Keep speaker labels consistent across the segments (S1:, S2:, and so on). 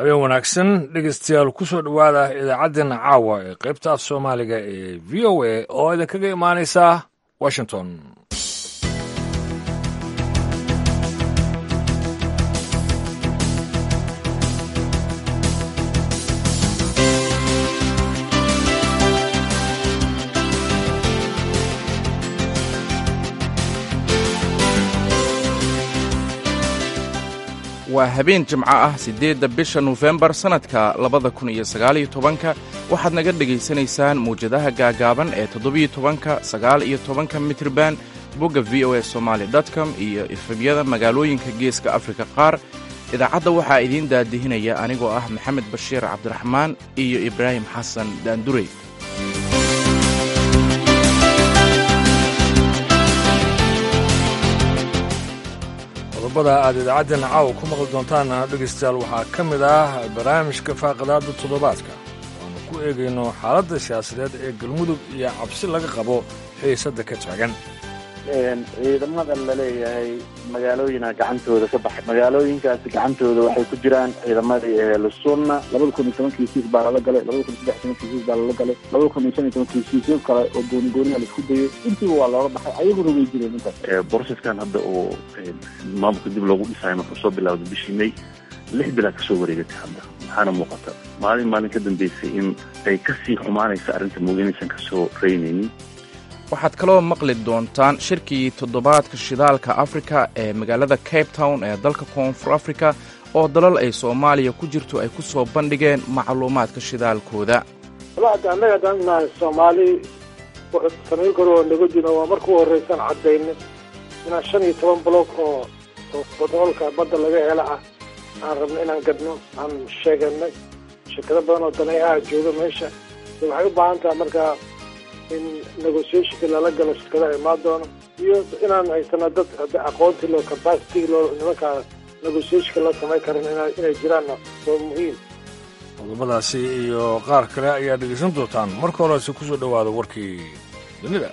S1: habeen wanaagsan dhegeystayaal ku soo dhowaada idaacaddeenna caawa ee qaybta af soomaaliga ee v o a oo idinkaga imaanaysa washington
S2: waa habeen jimco ah siddeedda bisha nofembar sannadka labada kun iyo sagaaliyo tobanka waxaad naga dhegaysanaysaan mawjadaha gaagaaban ee toddobiyo tobanka sagaal iyo tobanka mitriban bogga v o a somaali com iyo efemyada magaalooyinka geeska afrika qaar idaacadda waxaa idiin daadihinaya anigoo ah maxamed bashiir cabdiraxmaan iyo ibraahim xasan daandurey
S1: qodobada aad idaacaddeena caawa ku maqli doontaana dhegaystayaal waxaa ka mid ah barnaamijka faaqadaada toddobaadka waanu ku eegayno xaaladda siyaasadeed ee galmudug iyo cabsi laga qabo xiisadda ka taagan
S3: ciidamada la leeyahay magaalooyina gacantooda ka baxay magaalooyinkaasi gacantooda waxay ku jiraan ciidamadii ehlusunna labada kun iyo tobankii siis baa lala galay labada kun iyo saddex tobankii siis baa lala galay labada kun iyo shan iyo tobankii siisyo kale oo gooni gooniha la isku dayay intiiba waa looga baxay ayaguna way jireen intaas
S4: boroseskan hadda oo maamulka dib loogu dhisayo markuu soo bilowda bishii may lix bilaad kasoo wareegatay hadda maxaana muuqata maalin maalin ka dambeysay in ay kasii xumaanaysa arrinta mooginaysan kasoo reynaynin
S2: waxaad kaloo maqli doontaan shirkii toddobaadka shidaalka afrika ee magaalada cape town ee dalka koonfur afrika oo dalal ay soomaaliya ku jirto ay ku soo bandhigeen macluumaadka shidaalkooda
S5: annaga haddaan nahay soomaali samayn karo oo naga jiro waa markuu horraysan caddayna inaan shan iyo toban block oo oo batroolka badda laga hela ah aan rabno inaan gadno aan sheeganay shirkado badan oo daneeyaha jooga meesha waxay u baahan tahay markaa in negotiationka lala galo shirkadaha imaan doono iyo inaan haysano dad aqoontii loo capacity loo nimankaa negotiationka la samayn karin inay jiraanna waa muhiim
S1: qodobadaasi iyo qaar kale ayaa dhegaysan doontaan marka horese ku soo dhowaada warkii dunida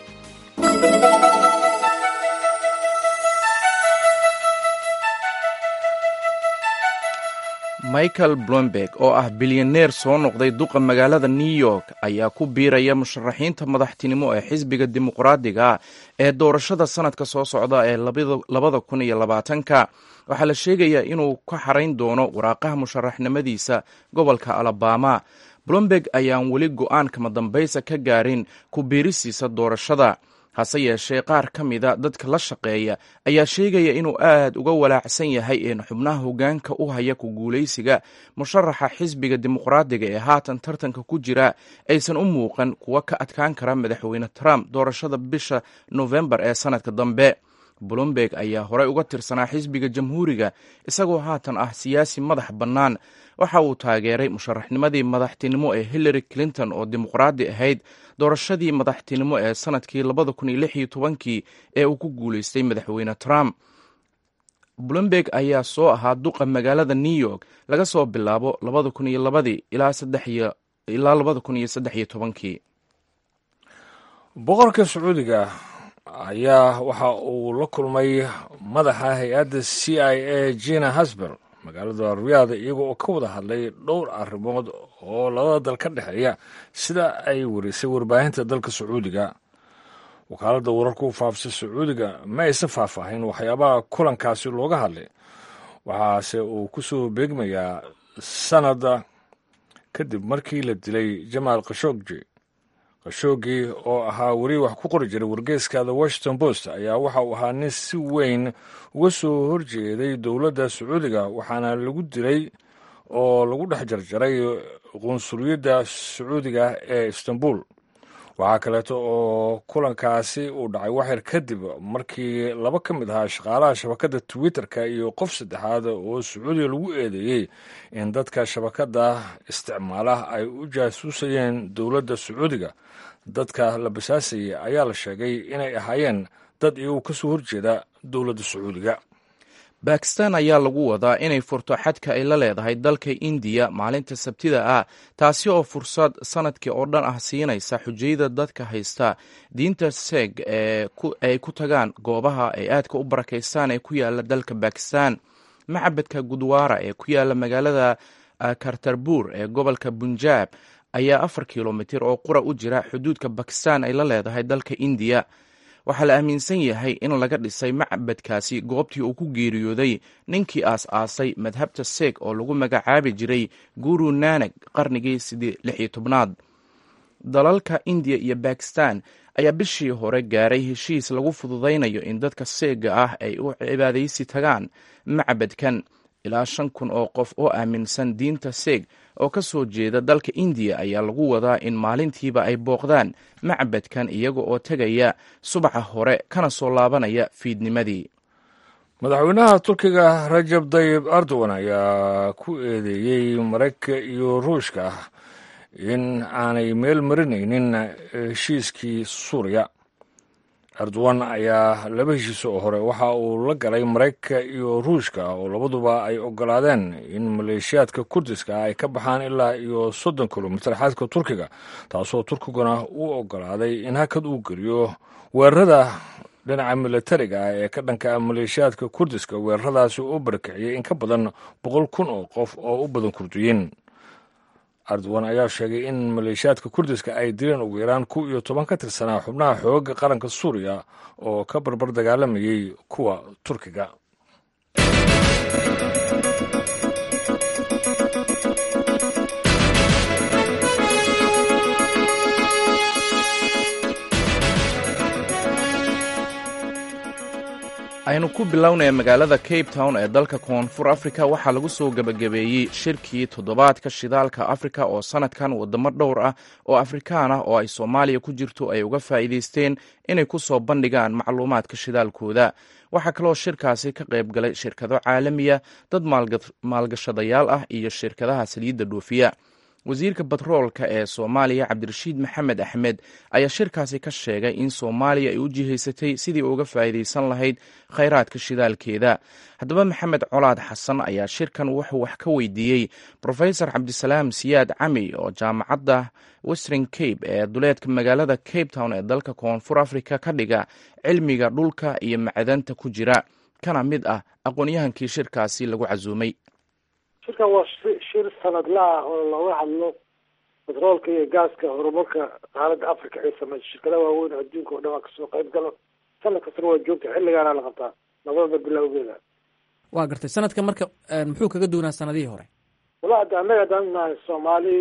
S2: michael blomberg oo ah bilyaneer soo noqday duqa magaalada new york ayaa ku biiraya musharaxiinta madaxtinimo ee xisbiga dimuqraadiga ee doorashada sanadka soo socda ee labada kun iyo labaatanka waxaa la sheegayaa inuu ka xarayn doono waraaqaha musharaxnimadiisa gobolka alabama blomberg ayaan weli go-aan kama dambaysa ka gaarin ku biirisiisa doorashada hase yeeshee qaar ka mida dadka la shaqeeya ayaa sheegaya inuu aad uga walaacsan yahay in xubnaha hoggaanka u haya ku guulaysiga musharaxa xisbiga dimuqraadiga ee haatan tartanka ku jira aysan u muuqan kuwa ka adkaan kara madaxweyne trump doorashada bisha nofembar ee sanadka dambe blomberg ayaa horey uga tirsanaa xisbiga jamhuuriga isagoo haatan ah siyaasi madax bannaan waxa uu taageeray musharaxnimadii madaxtinimo ee hillary clinton oo dimuqraadi ahayd doorashadii madaxtinimo ee sanadkii labada kun iyo lix iyo tobankii ee uu ku guulaystay madaxweyne trump blomberg ayaa soo ahaa duqa magaalada new york laga soo bilaabo labada kun iyo labadii ilaa labada kun iyo saddex iyo tobankii
S1: boqorka sacuudiga ayaa waxa uu la kulmay madaxa hay-adda c i a jina hasber magaalada riyaada iyaga oo ka wada hadlay dhowr arrimood oo labada dal ka dhexeeya sida ay warisay warbaahinta dalka sacuudiga wakaaladda wararka u faafisa sacuudiga ma aysan faahfaahin waxyaabaha kulankaasi looga hadlay waxaase uu ku soo beegmayaa sanada kadib markii la dilay jamaal khashogji khashoggi oo ahaa weri wax ku qori jiray wargeyska the washington post ayaa waxa uu ahaa nin si weyn uga soo horjeeday dowladda sacuudiga waxaana lagu dilay oo lagu dhex jarjaray qunsuliyadda sacuudiga ee istanbul waxaa kaleeto oo kulankaasi uu dhacay waxyar kadib markii laba ka mid ahaa shaqaalaha shabakadda twitter-ka iyo qof saddexaad oo sacuudiga lagu eedeeyey in dadka shabakadda isticmaala ay u jaasuusayeen dowladda sacuudiga dadka la basaasayay ayaa la sheegay inay ahaayeen dad iyagu ka soo horjeeda dowladda sacuudiga
S2: bakistan ayaa lagu wadaa inay furto xadka ay la leedahay dalka indiya maalinta sabtida ah taasi oo fursad sanadkii oo dhan ah siinaysa xujayada dadka haysta diinta seeg ay ku tagaan goobaha ay aadka u barakaystaan ee ku yaala dalka bakistan macbadka gudwaara ee ku yaala magaalada kartarbuur ee gobolka bunjaab ayaa afar kilomitir oo qura u jira xuduudka bakistan ay la leedahay dalka indiya waxaa la aaminsan yahay in laga dhisay macbadkaasi goobtii uu ku geeriyooday ninkii aas-aasay madhabta seeg oo lagu magacaabi jiray guru nanak qarnigii lix iyo tobnaad dalalka indiya iyo bakistan ayaa bishii hore gaaray heshiis lagu fududaynayo in dadka seega ah ay u cibaadaysi tagaan macbadkan ilaa shan kun oo qof oo aaminsan diinta seeg oo ka soo jeeda dalka indiya ayaa lagu wadaa in maalintiiba ay booqdaan macbadkan iyaga oo tegaya subaxa hore kana soo laabanaya fiidnimadii
S1: madaxweynaha turkiga rajab dayib erdogan ayaa ku eedeeyey maraykanka iyo ruushka in aanay meel marinaynin heshiiskii suuriya erdogan ayaa laba heshiis oo hore waxa uu la galay maraykanka iyo ruushka oo labaduba ay ogolaadeen in maleeshiyaadka kurdiska ay ka baxaan ilaa iyo soddon kilomitir xadka turkiga taasoo turkiguna uu ogolaaday in hakad uu geliyo weerarada dhinaca militariga ah ee ka dhanka maleeshiyaadka kurdiska weeraradaasi u barakiciyey in ka badan boqol kun oo qof oo u badan kurdiyiin erdogan ayaa sheegay in maleeshiyaadka kurdiska ay dileen ugu yaraan kow iyo toban ka tirsanaa xubnaha xoogga qaranka suuriya oo ka barbar dagaalamayey kuwa turkiga
S2: aynu ku bilownaya magaalada cape town ee dalka koonfur africa waxaa lagu soo gebagabeeyey shirkii toddobaadka shidaalka afrika oo sanadkan wadamo dhowr ah oo afrikaan ah oo ay soomaaliya ku jirto ay uga faa'iidaysteen inay ku soo bandhigaan macluumaadka shidaalkooda waxaa kaloo shirkaasi ka qayb galay shirkado caalamiya dad maalgashadayaal ah iyo shirkadaha saliidda dhoofiya wasiirka batroolka ee soomaaliya cabdirashiid maxamed axmed ayaa shirkaasi ka sheegay in soomaaliya ay u jihaysatay sidii uga faa'iidaysan lahayd khayraadka shidaalkeeda haddaba maxamed colaad xasan ayaa shirkan wuxuu wax ka weydiiyey profesor cabdisalaam siyaad cami oo jaamacadda western cape ee duleedka magaalada cape town ee dalka koonfur africa ka dhiga cilmiga dhulka iyo macdanta ku jira kana mid ah aqoon-yahankii shirkaasi lagu casuumay
S5: shirkan waa shir sanadla ah oo looga hadlo batroolka iyo gaaska horumarka qaaradda africa ay sameyso shirkadaha waaweyn adduunka oo dhan waa kasoo qayb galo sanad kastana waa joogta xilligaana la qabtaa nabadda bilowgeeda
S6: waa gartay sanadka marka muxuu kaga duwanaa sanadihii hore
S5: wala ada annaga haddaan nahay soomaali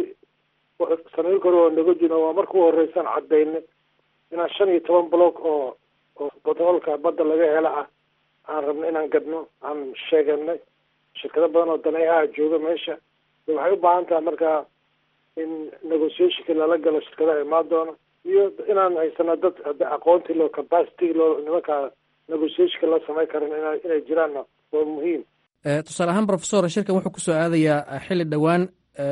S5: sanado kore oo naga jiro waa marka u horeysan cadayna inaan shan iyo toban block oo oo batroolka badda laga hela ah aan rabno inaan gadno aan sheeganay shirkado badan oo daneeyaha jooga meesha waxay u baahan tahay markaa in negotiationka lala galo shirkadaha imaan doona iyo inaan haysano dad aqoontii loo capacity loo nimankaa negotiationka la samayn karan ina inay jiraanna waa muhiim
S6: tusaale ahaan professor shirkan wuxuu kusoo aadayaa xilli dhowaan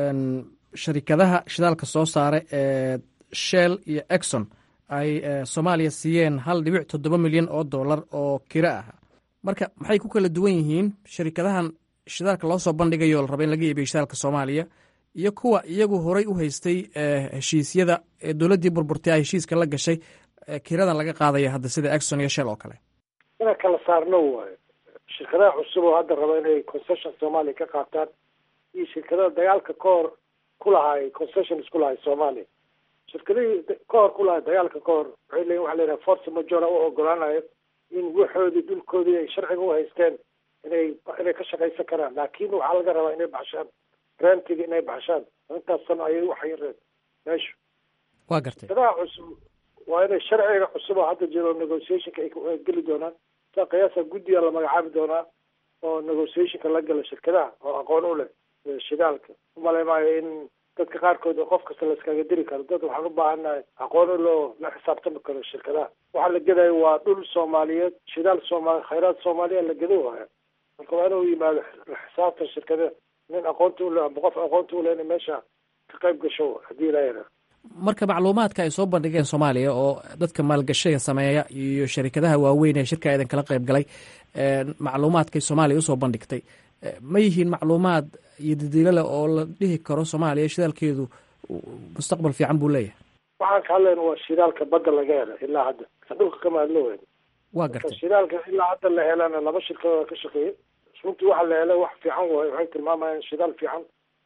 S6: sharikadaha shidaalka soo saara ee shell iyo exxon ay soomaaliya siiyeen hal dhibic toddoba milyan oo dollar oo kiro ah marka maxay ku kala duwan yihiin sharikadahan shidaalka loo soo bandhigayo la raba in laga iibiyo shidaalka soomaaliya iyo kuwa iyagu horay u haystay heshiisyada ee dowladdii burburtay ay heshiiska la gashay kiradan laga qaadaya hadda sida exxon iyo shell oo kale
S5: inaan kala saarno waayo shirkadaha cusub oo hadda raba inay concession soomaaliya ka qaataan iyo shirkadaha dagaalka ka hor ku lahaay concessions ku lahay soomaaliya shirkadihii ka hor ku lahay dagaalka ka hor waxay leeyiin waxa la yidhaha force majora u ogolaanayo in waxoodii dhulkoodii ay sharciga u haysteen inay inay ka shaqaysan karaan laakin waxaa laga rabaa inay baxshaan rentiga inay baxshaan intaas sano ayay uxayireen meeshu
S6: waa gartay
S5: shirkadaha cusub waa inay sharciga cusub oo hadda jiro negotiationka ay geli doonaan sa qiyaasa guddiga la magacaabi doonaa oo negotiationka la gala shirkadaha oo aqoon u leh shidaalka umalay maayo in dadka qaarkood qof kasta la iskaga diri karo dad waxaan u baahannahay aqoon loo la xisaabtami karo shirkadaha waxaa la gedayo waa dhul soomaaliyeed shidaal soomaali khayraad soomaaliya la gedo waaya marka waa inuu yimaado xisaabtan shirkada nin aqoonta ule amba qof aqoonta ule inay meesha ka qayb gasho haddii ilaa yaraa
S6: marka macluumaadka ay soo bandhigeen soomaaliya oo dadka maalgashiga sameeya iyo sharikadaha waaweyn ee shirka idan kala qayb galay macluumaadkay soomaaliya usoo bandhigtay ma yihiin macluumaad iyo dadiilale oo la dhihi karo soomaaliya shidaalkeedu mustaqbal fiican buu leeyahay
S5: waxaan ka hadlayna waa shidaalka badda laga hela ilaa hadda dhulka kama hadlo weyn
S6: waa gartay
S5: shidaalka ilaa hadda la helana laba shirkadooda ka shaqeeyay runtii waxa la helay wax fiican waayo waxay tilmaamayaan shidaal fiican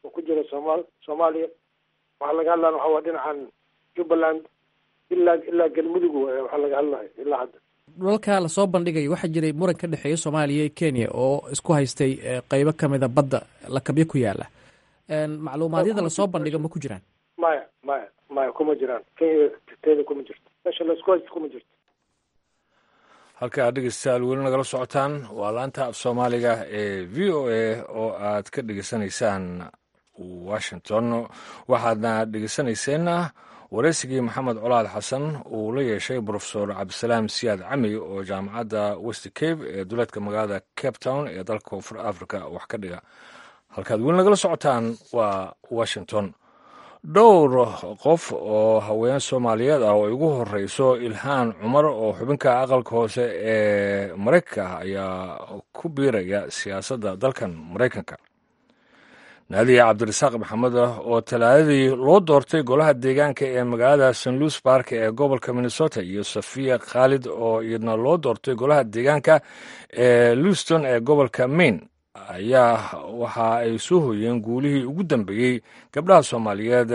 S5: oo ku jira somal soomaaliya waxaa laga hadlaya waxa waa dhinacan jubbaland ilaa ilaa galmudug waay waxaa laga hadlaya ilaa hadda
S6: dhulalka lasoo bandhigayo waxaa jiray muran ka dhexeeya soomaaliya iyo kenya oo isku haystay qeybo kamida badda lakabyo ku yaala macluumaadyada lasoo bandhigo ma ku jiraan
S5: maya maya maya kuma jiraan kenya teeda kuma jirto meesha laisku haysto kuma jirto
S1: halkaa dhegeystayaal weli nagala socotaan waa laanta af soomaaliga ee v o a oo aad ka dhegeysanaysaan washington waxaadna dhegeysanayseena wareysigii maxamed colaad xasan uu la yeeshay brofesor cabdisalaam siyaad cami oo jaamacadda west cape ee duleedka magaalada cape town ee dalka koonfur africa wax ka dhiga halkaad weli nagala socotaan waa washington dhowr qof oo haween soomaaliyeed ah oo ugu horeyso ilhaan cumar oo xubinka aqalka hoose ee maraykanka ayaa ku biiraya siyaasadda dalkan maraykanka naadiya cabdirasaaq maxamed oo talaadadii loo doortay golaha deegaanka ee magaalada st louis bark ee gobolka minnesota iyo safiya khaalid oo iyadna loo doortay golaha deegaanka ee luston ee gobolka maine ayaa waxa ay soo hoyeen guulihii ugu dambeeyey gabdhaha soomaaliyeed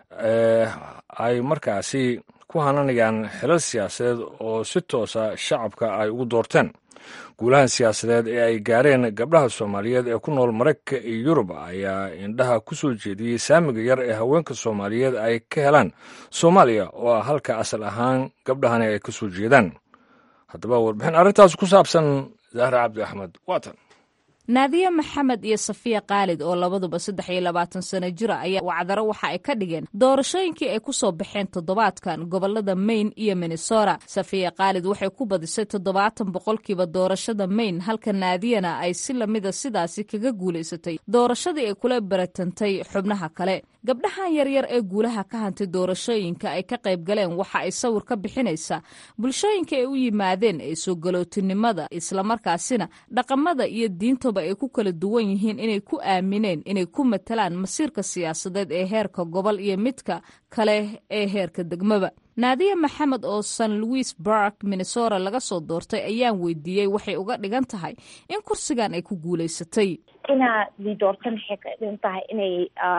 S1: ay markaasi ku hananayaan xilal siyaasadeed oo si toosa shacabka ay ugu doorteen guulahan siyaasadeed ee ay gaareen gabdhaha soomaaliyeed ee ku nool maraykanka iyo yurub ayaa indhaha ku soo jeediyey saamiga yar ee haweenka soomaaliyeed ay ka helaan soomaaliya oo ah halka asal ahaan gabdhahani ay ka soo jeedaan haddaba warbixin arrintaas ku saabsan zahra cabdi axmed waatan
S7: naadiye maxamed iyo safiya khaalid oo labaduba saddex iyo labaatan sano jira ayaa wacdaro waxa ay ka dhigeen doorashooyinkii ay ku soo baxeen toddobaadkan gobolada maine iyo minnesota safiya khaalid waxay ku badisay toddobaatan boqolkiiba doorashada maine halka naadiyana ay si lamida sidaasi kaga guulaysatay doorashadii ay kula baratantay xubnaha kale gabdhahan yaryar ee guulaha ka hantay doorashooyinka ay ka qayb galeen waxa ay sawir ka bixinaysaa bulshooyinka ay u yimaadeen ee soo galootinimada islamarkaasina dhaqamada iyo diintaba ay ku kala duwan yihiin inay ku aamineen inay ku matalaan masiirka siyaasadeed ee heerka gobol iyo midka kale ee heerka degmaba naadiya maxamed oo san louis bark minnesota laga soo doortay ayaan weydiiyey waxay uga dhigan tahay in kursigan ay ku guulaysatay
S8: inaad li doorta maxay ka dhigan tahay inay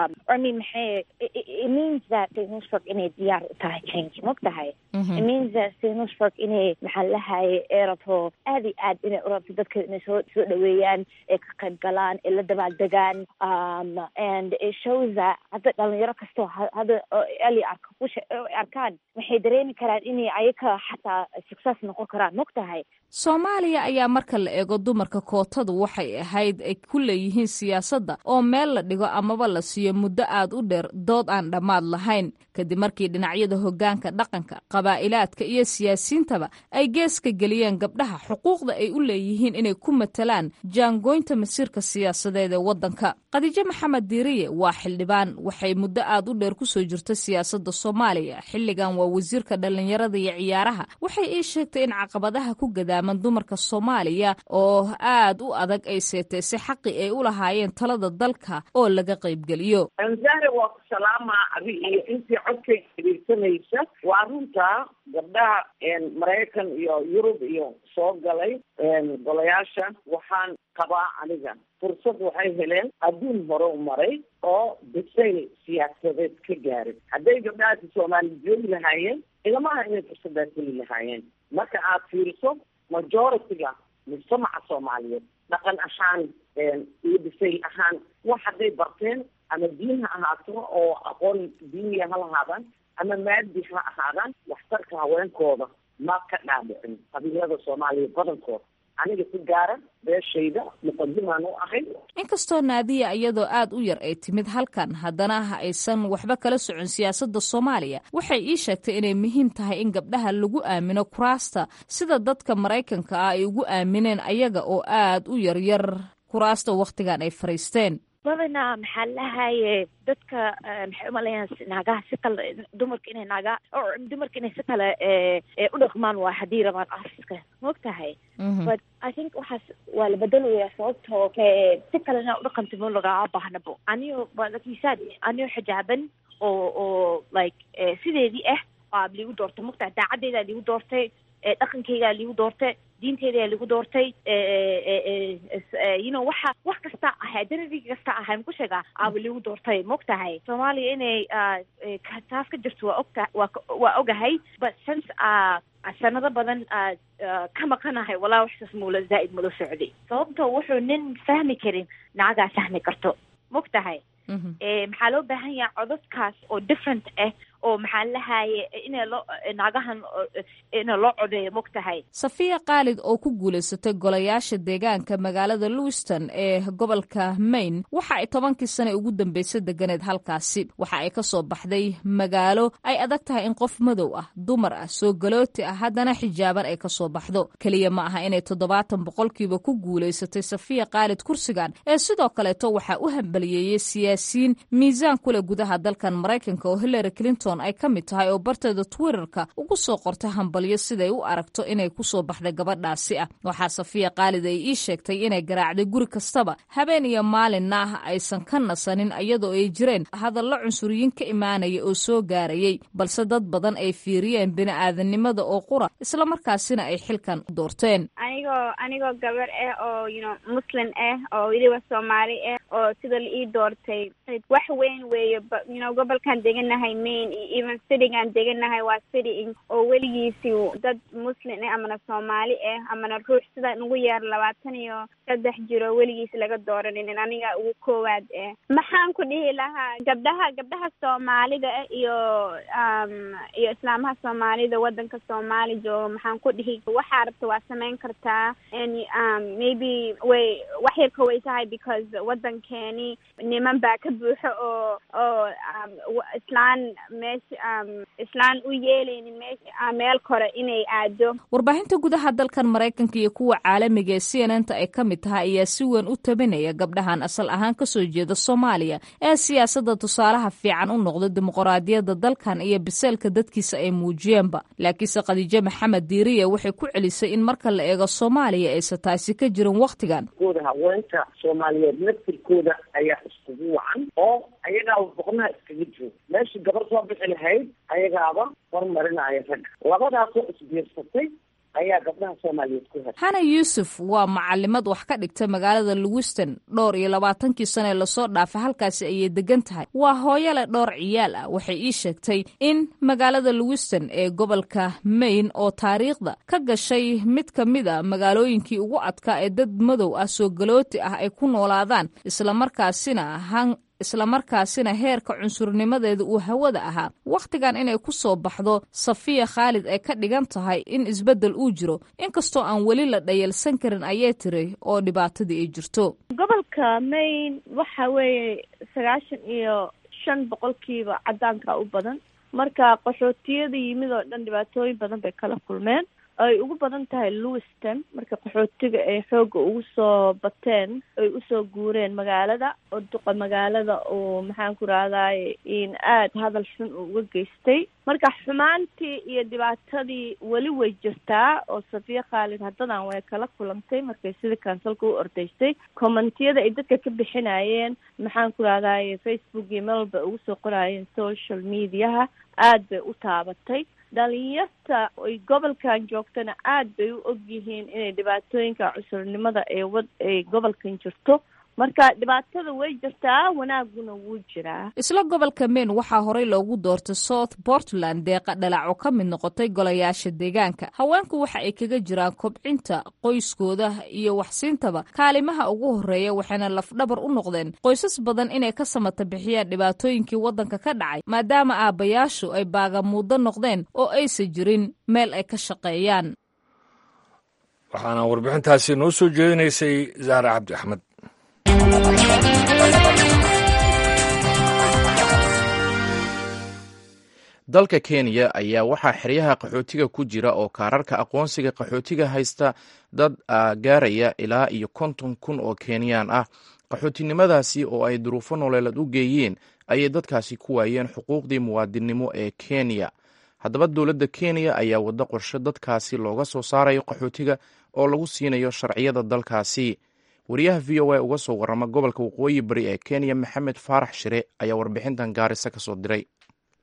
S8: I mean maxay it means that Sinusburg inay diyaar u tahay change mog tahay it means that Sinusburg inay maxaa lahaye ee rabto aad iyo aad inay u rabto dadka inay soo soo dhaweeyaan ee ka qayb galaan ee la dabaaldegaan um and it shows that hadda dhalinyaro kastoo hadda eli arka kusha arkaan waxay dareemi karaan inay ayaka xataa success noqon karaan mog tahay
S7: soomaaliya ayaa marka la eego dumarka kootadu waxay ahayd ay ku leeyihiin siyaasadda oo meel la dhigo amaba la siiyo muddo aad u dheer dood aan dhammaad lahayn kadib markii dhinacyada hoggaanka dhaqanka qabaa'ilaadka iyo siyaasiyiintaba ay geeska geliyeen gabdhaha xuquuqda ay u leeyihiin inay ku matalaan jaangoynta masiirka siyaasadeed ee waddanka khadiijo maxamed diiriye waa xildhibaan waxay muddo aad u dheer kusoo jirta siyaasadda soomaaliya xilligan waa wasiirka dhallinyarada iyo ciyaaraha waxay ii sheegtay in caqabadaha ku gadaaman dumarka soomaaliya oo aad u adag ay seetaysay xaqi ay u lahaayeen talada dalka oo laga qaybgeliyo
S9: anzare waa ku salaamaa adi iyo intii codkay dhegeysanaysa waa runtaa gabdhaha maraykan iyo yurub iyo soo galay golayaasha waxaan qabaa aniga fursad waxay heleen adduun hore u maray oo bisayl siyaasadeed ka gaaray hadday gabdhahaasi soomaali joogi lahaayeen ilamaha inay fursadaas heli lahaayeen marka aad fiiriso majority-ga mujtamaca soomaaliyeed dhaqan ahaan iyo bisayl ahaan wax hadday barteen ama diin ha ahaato oo aqoon diiniya ha lahaadaan ama maadi ha ahaadaan waxtarka haweenkooda ma ka dhaadhicin qabiilada soomaaliya badankooda aniga si gaara beeshayda muqadimaan u ahay
S7: inkastoo naadiya iyadoo aad u yar ay timid halkan haddana aysan waxba kala socon siyaasadda soomaaliya waxay ii sheegtay inay muhiim tahay in gabdhaha lagu aamino kuraasta sida dadka maraykanka ah ay ugu aamineen ayaga oo aad u yaryar kuraasta wakhtigan ay fariisteen
S8: badanaa maxaa lahaye dadka maxay umalayaan naagaha si kale dumarka inay naaga dumarka inay si kale u dhaqmaan waa haddii rabaan afiska maog tahay but i think waxaas waa la bedelaya sababtoo si kalena udhaqanta ma lagaa baahnabo aniyo lakisaad aniyo xijaaban oo oo like sideedii ah aa liigu doortay mogtahay daacadeydaa liigu doortay dhaqankeygaa liigu doortay diinteeda lagu doortay you know waxa wax kasta ahay identity kasta ahay maku sheegaa aaba lagu doortay maogtahay soomaaliya inay taas ka jirto waa ogta waa waa ogahay but since sanado badan ka maqanahay walaa waxsaas mula zaa'id mula socday sababto wuxuu nin fahmi karin nacagaa fahmi karto maogtahay maxaa loo baahan yaha codadkaas oo different ah oo maxaa lahaye ina loo naagahan ina loo codeeyo mogtahay
S7: safiya khaalid oo ku guulaysatay golayaasha deegaanka magaalada lewiston ee gobolka maine waxa ay tobankii sane ugu dambeysay deganeed halkaasi waxa ay ka soo baxday magaalo ay adag tahay in qof madow ah dumar ah soo galooti ah haddana xijaaban ay ka soo baxdo keliya ma aha inay toddobaatan boqolkiiba ku guulaysatay safiya khaalid kursigan ee sidoo kaleeto waxaa u hambaliyeeyey siyaasiyiin miisaan kuleh gudaha dalkan maraykanka oo hillary clinton ay ka mid tahay oo barteeda twitterka ugu soo qortay hambalyo siday u aragto inay kusoo baxday gabadhaasi ah waxaa safiya khaalid ay ii sheegtay inay garaacday guri kastaba habeen iyo maalinna ah aysan ka nasanin iyadoo ay jireen hadallo cunsuriyiin ka imaanaya oo soo gaarayay balse dad badan ay fiiriyeen bini-aadanimada oo qura islamarkaasina ay xilkan doorteen
S10: anigoo anigoo gabar ah oo yno muslim ah oo weliba soomaali ah oo sida la ii doortay wax weyn weeye yno gobolkan deganahay maine iyo even citygaan deganahay waa city oo weligiisi dad muslim ah amana soomaali ah amana ruux sida ugu yeer labaatan iyo saddex jiro weligiis laga dooraninin aniga ugu koowaad ah maxaan ku dhihi lahaa gabdhaha gabdhaha soomaalida ah iyo iyo islaamaha soomaalida wadanka soomaali jooga maxaan ku dhihi waxaa rabta waa samayn kartaa maybe way wax yarka way tahay because wadankeeni niman baa ka buuxo oo oo islaan meesha islaan u yeeleynin me meel kore inay aado
S7: warbaahinta gudaha dalkan maraykanka iyo kuwa caalamiga ee c n n ta ay ka mid tahay ayaa si weyn u tabinaya gabdhahan asal ahaan kasoo jeeda soomaaliya ee siyaasadda tusaalaha fiican u noqda dimuqraadiyadda dalkan iyo biseelka dadkiisa ay muujiyeenba laakiinse khadiijo maxamed diiriye waxay ku celisay in marka la eego soomaaliya aysan taasi ka jirin wakhtigan
S9: kooda haweenka soomaaliyeed naftirkooda ayaa iskugu wacan oo ayagaaba boqnaha iskaga jooga meeshii gabar soo bixi lahayd ayagaaba hormarinaya ragga labadaasoo isbiirsatay ayaa gabdhaha soomaaliyeed ku heshay
S7: hana yuusuf waa macalimad wax ka dhigta magaalada lewiston dhowr iyo labaatankii sane lasoo dhaafay halkaasi ayay degan tahay waa hooyale dhowr ciyaal ah waxay ii sheegtay in magaalada lewiston ee gobolka maine oo taariikhda ka gashay mid ka mid a magaalooyinkii ugu adkaa ee dad madow ah soo galooti ah ay ku noolaadaan islamarkaasina han islamarkaasina heerka cunsurnimadeeda uu hawada ahaa wakhtigan inay ku soo baxdo safiya khaalid ay ka dhigan tahay in isbeddel uu jiro inkastoo aan weli la dhayalsan karin ayay tiri oo dhibaatadii ay jirto
S11: gobolka maine waxa weeye sagaashan iyo shan boqolkiiba cadaanka u badan marka qaxootiyada yimid oo dhan dhibaatooyin badan bay kala kulmeen ay ugu badan tahay lewiston marka qaxootiga ay xoogga ugu soo bateen ay usoo guureen magaalada oo duqa magaalada oo maxaan ku rahdaay in aada hadal xun uu uga geystay marka xumaantii iyo dhibaatadii weli way jirtaa oo safiya khaalid haddadan way kala kulantay markay sida kansalka u ordaysay commentiyada ay dadka ka bixinayeen maxaan ku rahdaay facebook iyo meel walba ugu soo qoraayeen social mediaha aada bay u taabatay dhalinyarta ay gobolkan joogtana aada bay u og yihiin inay dhibaatooyinka cusurnimada ee wad ay gobolkan jirto marka dhibaatada way jirtaa wanaaguna wuu jiraa
S7: isla gobolka maine waxaa horey loogu doortay south portland deeqa dhalac oo ka mid noqotay golayaasha deegaanka haweenku waxa ay kaga jiraan kobcinta qoyskooda iyo waxsiintaba kaalimaha ugu horeeya waxayna lafdhabar u noqdeen qoysas badan inay ka samata bixiyaan dhibaatooyinkii waddanka ka dhacay maadaama aabbayaashu ay baagamuuddo noqdeen oo aysan jirin meel ay ka shaqeeyaan
S1: waxaana warbixintaasi noo soo jeedinaysay zahra cabdi axmed
S2: dalka kenya ayaa waxaa xeryaha qaxootiga ku jira oo kaararka aqoonsiga qaxootiga haysta dad gaaraya ilaa iyo konton kun oo kenyaan ah qaxootinimadaasi oo ay duruufo nololeed u geeyeen ayay dadkaasi ku waayeen xuquuqdii muwaadinnimo ee kenya haddaba dowladda kenya ayaa waddo qorshe dadkaasi looga soo saarayo qaxootiga oo lagu siinayo sharciyada dalkaasi wariyaha v o a uga soo warrama gobolka waqooyi bari ee kenya maxamed faarax shire ayaa warbixintan gaarisa ka soo diray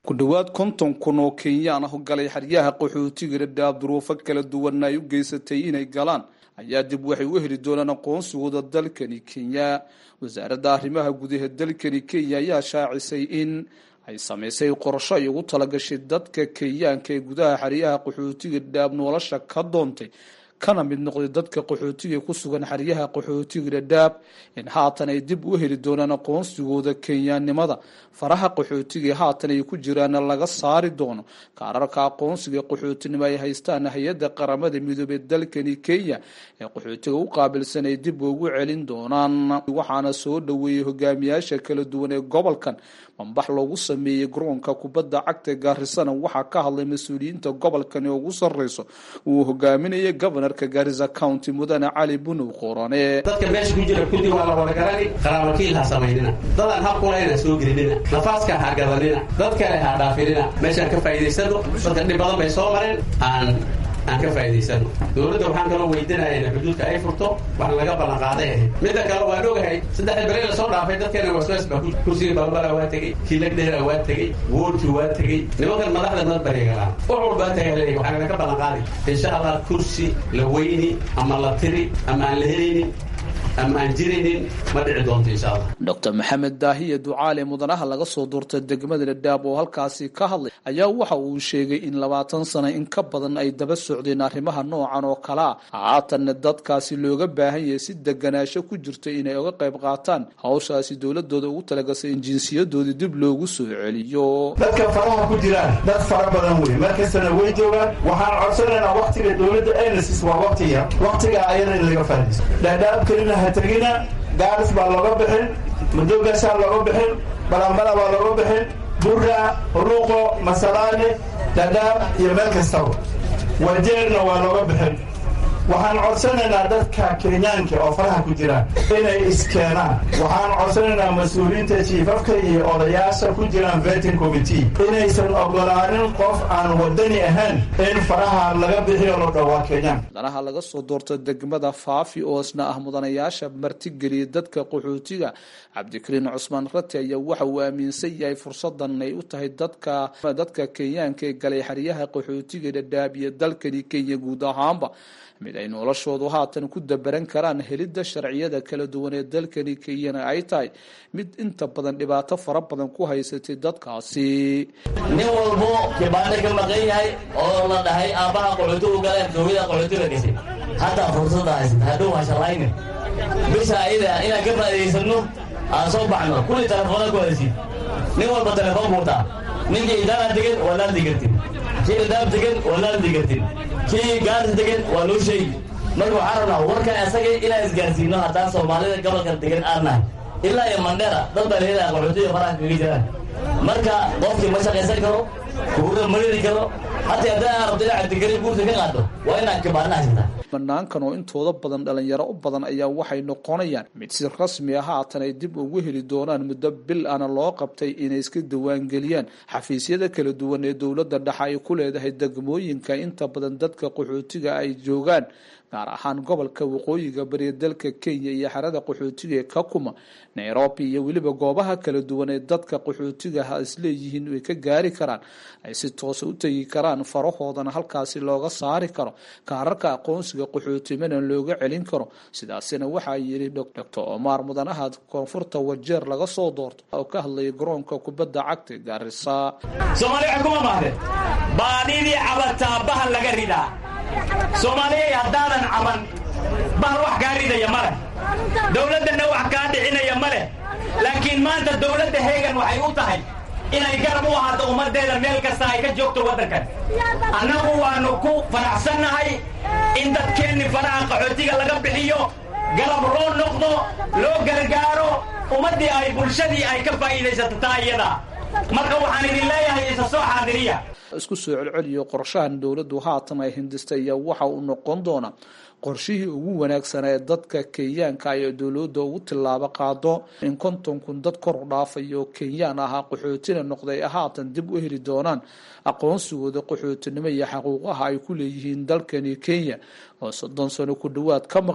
S12: ku dhowaad konton kun oo kenyaan ah galay xeryaha qaxootiga dhadhaab duruufo kala duwanna ay u geysatay inay galaan ayaa dib waxay u heli doonaan aqoonsigooda dalkani kenya wasaaradda arrimaha gudaha dalkani kenya ayaa shaacisay in ay samaysay qorsho ay ugu talagashay dadka kenyaanka ee gudaha xeryaha qaxootiga dhadhaab nolosha ka doontay kana mid noqday dadka qaxootiga ku sugan xeryaha qaxootiga dhadhaab in haatan ay dib u heli doonaan aqoonsigooda kenyaannimada faraha qaxootiga haatan ay ku jiraan laga saari doono kaararka aqoonsiga qaxootinimo ay haystaan hay-adda qaramada midoobey dalkani kenya ee qaxootiga u qaabilsan ay dib ugu celin doonaan waxaana soo dhoweeyey hogaamiyaasha kala duwan ee gobolkan mambax loogu sameeyey garoonka kubadda cagta gaarisana waxaa ka hadlay mas-uuliyiinta gobolkan ee ugu sarreyso uu hogaaminayay gobanarka gaarisa county mudane cali bunow qorane
S13: dadka meesha ku jira kulli waa la wada garani qaraabakiil ha samaynina dadaan hab kulayna soo gelinina nafaaska ha gadanina dad kale ha dhaafinina meeshaan ka faa'iidaysano dadka dhib badan bay soo mareen aan aan ka faa'iidaysano dowladda waxaan kaloo weydiinaya in xuduudka ay furto wax laga ballan qaaday ahayd midda kale waan ogahay saddexda beri la soo dhaafay dadkeena waswaas baa kursiga balbala waa tegey kilagdheera waa tegey woolki waa tegey nimankan madaxda nad barigalaan wax walbaa tagaa leeyahy waxaa laga ballan qaaday insha allah kursi la weyni ama la tiri ama aan la helaynin ama aan jiraynin ma dhici doonto insha allah
S12: docr maxamed daahiye ducaale mudanaha laga soo doortay degmada dhadhaab oo halkaasi ka hadlay ayaa waxa uu sheegay in labaatan sano in ka badan ay daba socdeen arrimaha noocan oo kale ah haatanna dadkaasi looga baahan yahay si deganaasho ku jirta inay uga qayb qaataan hawshaasi dowladooda ugu talagasay in jinsiyadoodii dib loogu soo celiyo
S14: dadka faraha ku jiraan dad fara badan wey markastana way joogaan waxaan codsanaynaa waktiga dowladda enesis waa waktiga waktiga ayada in laga faadayso dhadhaab kelina ha tegina gaaris baa looga bixin madogaasaa looga bixin balambala baa looga bixin burra ruuqo masalaane dhadhaab iyo meel kastaba wajeerna waa looga bixin waxaan codsanaynaa dadka kenyaanka oo faraha ku jiraan inay iskeenaan waxaan codsanaynaa mas-uuliyiinta jiifafka iyo odayaasha ku jiraan vetin committee inaysan ogolaanin qof aan wadani ahayn in faraha laga bixiyo lo dhowaa kenyaan
S12: mudanaha laga soo doorta degmada faafi oo isna ah mudanayaasha martigeliya dadka qaxootiga cabdikariin cusmaan rati ayaa waxa uu aaminsan yahay fursadan ay u tahay dadka dadka kenyaanka ee galay xeryaha qaxootiga dhadhaab iyo dalkani kenya guud ahaanba mid ay noloshoodu haatan ku dabaran karaan helidda sharciyada kala duwan ee dalkani kenyana ay tahay mid inta badan dhibaato fara badan ku haysatay dadkaasi
S15: nin walbo kibaane ka maqan yahay oo la dhahay aabbaha qaxootigu galeen dowlada qaxootiga gashay haddaa fursada haysata hadhow hashalayne bisha ayada inaan ka faa'idaysano aan soo baxno kulli telefoona ku hadasiin nin walba telefoon buutaa ninkii idaara degan waa laadli kartin kii dhadaab degan waa laadli kartin kii gaaris degan waa loo sheegi marka waxaan rabnaa warkan asaga inaan isgaarsiino haddaan soomaalida gobolka degan aan nahay ilaa iyo mandheera dad baa leedaha qaxootiga faraha kaga jiraan marka qofkii ma shaqaysan karo kuura ma ridi karo hataa haddii aan rabto inaa cabdikariin guurta ka qaado waa inaad kibaana haysataa
S12: banaankan oo intooda badan dhalinyaro u badan ayaa waxay noqonayaan mid si rasmi ah haatan ay dib ugu heli doonaan muddo bil ana loo qabtay inay iska diiwaangeliyaan xafiisyada kala duwan ee dowladda dhexe ay ku leedahay degmooyinka inta badan dadka qaxootiga ay joogaan gaar ahaan gobolka waqooyiga bariya dalka kenya iyo xerada qaxootiga ee kakuma nairobi iyo weliba goobaha kala duwan ee dadka qaxootigaha isleeyihiin ay ka gaari karaan ay si toosa u tegi karaan farahoodana halkaasi looga saari karo kaararka aqoonsiga qaxootimana looga celin karo sidaasina waxaa yidhi doctor omar mudanaha koonfurta wajeer laga soo doorto oo ka hadlaya garoonka kubadda cagta gaarisa
S16: soomaaliya kuma mahde baadidii cabataa bahal laga ridaa soomaaliyay haddaadan caban bahal wax kaa ridaya ma leh dowladdanna wax kaa dhicinaya ma leh laakiin maanta dowladda heegan waxay u tahay inay garab u ahaato ummaddeeda meel kasta ay ka joogto waddankan annagu waannu ku faraxsannahay in dadkeenni faraha qaxootiga laga bixiyo garab loo noqdo loo gargaaro ummaddii ay bulshadii ay ka faa'iidaysato taa iyada marka waxaan idin leeyahay isa soo xaadiriya
S12: isku soo celceliyo qorshahan dowladdu haatan ay hindistay ayaa waxa uu noqon doonaa qorshihii ugu wanaagsanaa ee dadka kenyaanka ay dowladda ugu tillaabo qaado in konton kun dad kor u dhaafayo oo kenyaan ahaa qaxootina noqday haatan dib u heli doonaan aqoonsigooda qaxootinimo iyo xaquuqaha ay ku leeyihiin dalkani kenya oo soddon sano ku dhowaad ka maqna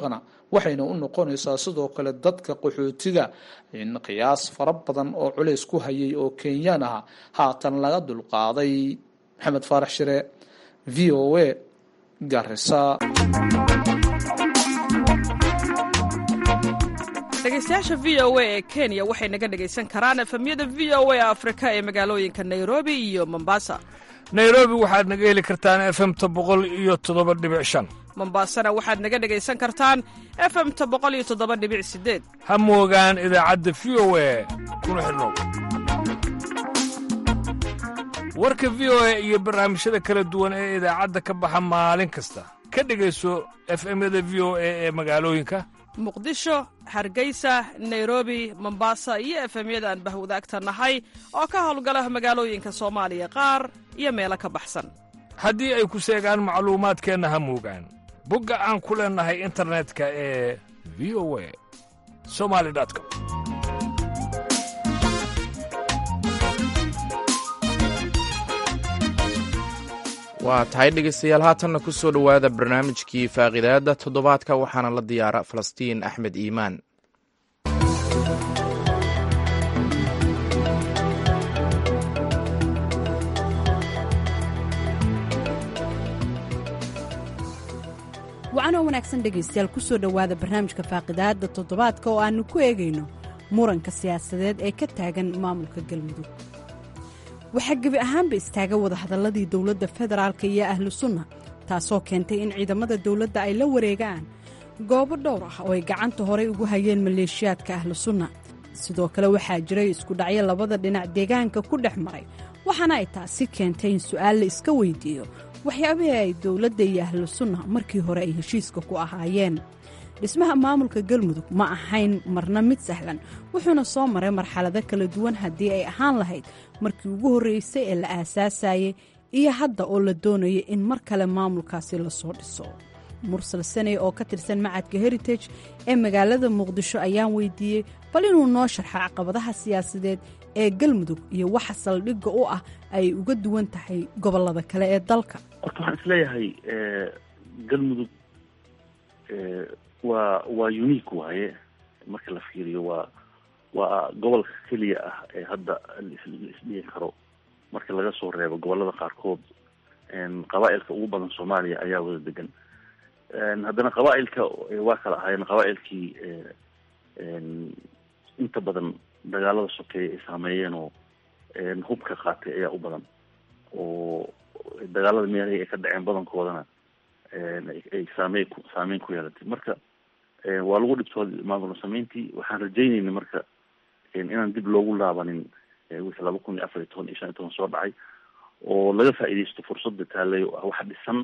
S12: waxayna u noqonaysaa sidoo kale dadka qaxootiga in qiyaas fara badan oo culays ku hayay oo kenyaan ah haatan laga dulqaaday maxamed faarax shire v o a garisa
S17: dhegeystayaasha v o a ee kenya waxay naga dhegaysan karaan efemyada v o a afrika ee magaalooyinka nairobi iyo mombasa
S1: nairobi waxaad naga heli kartaan efemta boqol iyo toddoba dhibic shan
S17: mombasana waxaad naga dhegaysan kartaan efemta boqol iyo toddoba dhibic sideed
S1: ha moogaan idaacadda v o a kuna xidhnow warka v o a iyo barnaamijyada kala duwan ee idaacadda ka baxa maalin kasta ka dhegayso efemyada v o a ee magaalooyinka
S17: muqdisho hargeysa nairobi mombasa iyo efemyada aan bahwadaagta nahay oo ka howlgala magaalooyinka soomaaliya qaar iyo meelo ka baxsan
S1: haddii ay ku seegaan macluumaadkeenna ha moogaan bogga aan ku leennahay internetka ee v o a somali com
S2: waa tahay dhegaystayaal haatanna ku soo dhowaada barnaamijkii faaqidaadda toddobaadka waxaana la diyaara falastiin axmed iimaan
S18: wacanoo wanaagsan dhegaystayaal ku soo dhowaada barnaamijka faaqidaadda toddobaadka oo aannu ku eegayno muranka siyaasadeed ee ka taagan maamulka galmudug waxaa gebi ahaanba istaaga wadahadalladii dowladda federaalka iyo ahlu sunna taasoo keentay in ciidamada dowladda ay la wareegaan goobo dhowr ah oo ay gacanta horay ugu hayeen maleeshiyaadka ahlu sunna sidoo kale waxaa jiray iskudhacyo labada dhinac deegaanka ku dhex maray waxaana ay taasi keentay in su'aal la iska weydiiyo waxyaabihii ay dowladda iyo ahlu sunna markii hore ay heshiiska ku ahaayeen dhismaha maamulka galmudug ma ahayn marna mid sahlan wuxuuna soo maray marxalado kala duwan haddii ay ahaan lahayd markii ugu horreysay ee la aasaasayay iyo hadda oo la doonaya in mar kale maamulkaasi lasoo dhiso mursal saney oo ka tirsan macadka heritage ee magaalada muqdisho ayaan weydiiyey bal inuu noo sharxo caqabadaha siyaasadeed ee galmudug iyo waxa saldhigga u ah ay uga duwan tahay gobollada kale ee dalka
S4: horta waxaan isleeyahay galmudug waa waa unique waaye marka la fiiriyo waa waa gobolka keliya ah ee hadda laisdhigi karo marka laga soo reebo gobolada qaarkood qabaa-ilka ugu badan soomaaliya ayaa wada degan haddana qabaa-ilka waa kala ahaayeen qabaa-ilkii inta badan dagaalada sokeeya ay saameeyeen oo hubka qaatay ayaa u badan oo dagaalada meelahii ay ka dhaceen badankoodana ay saamey saameyn ku yeelatay marka waa lagu dhibtooda maamul sameyntii waxaan rajeynayna marka inaan dib loogu laabanin wixii laba kun iyo afar iyo toban iyo shan iyo toban soo dhacay oo laga faa'iidaysto fursadda taallay oo ah wax dhisan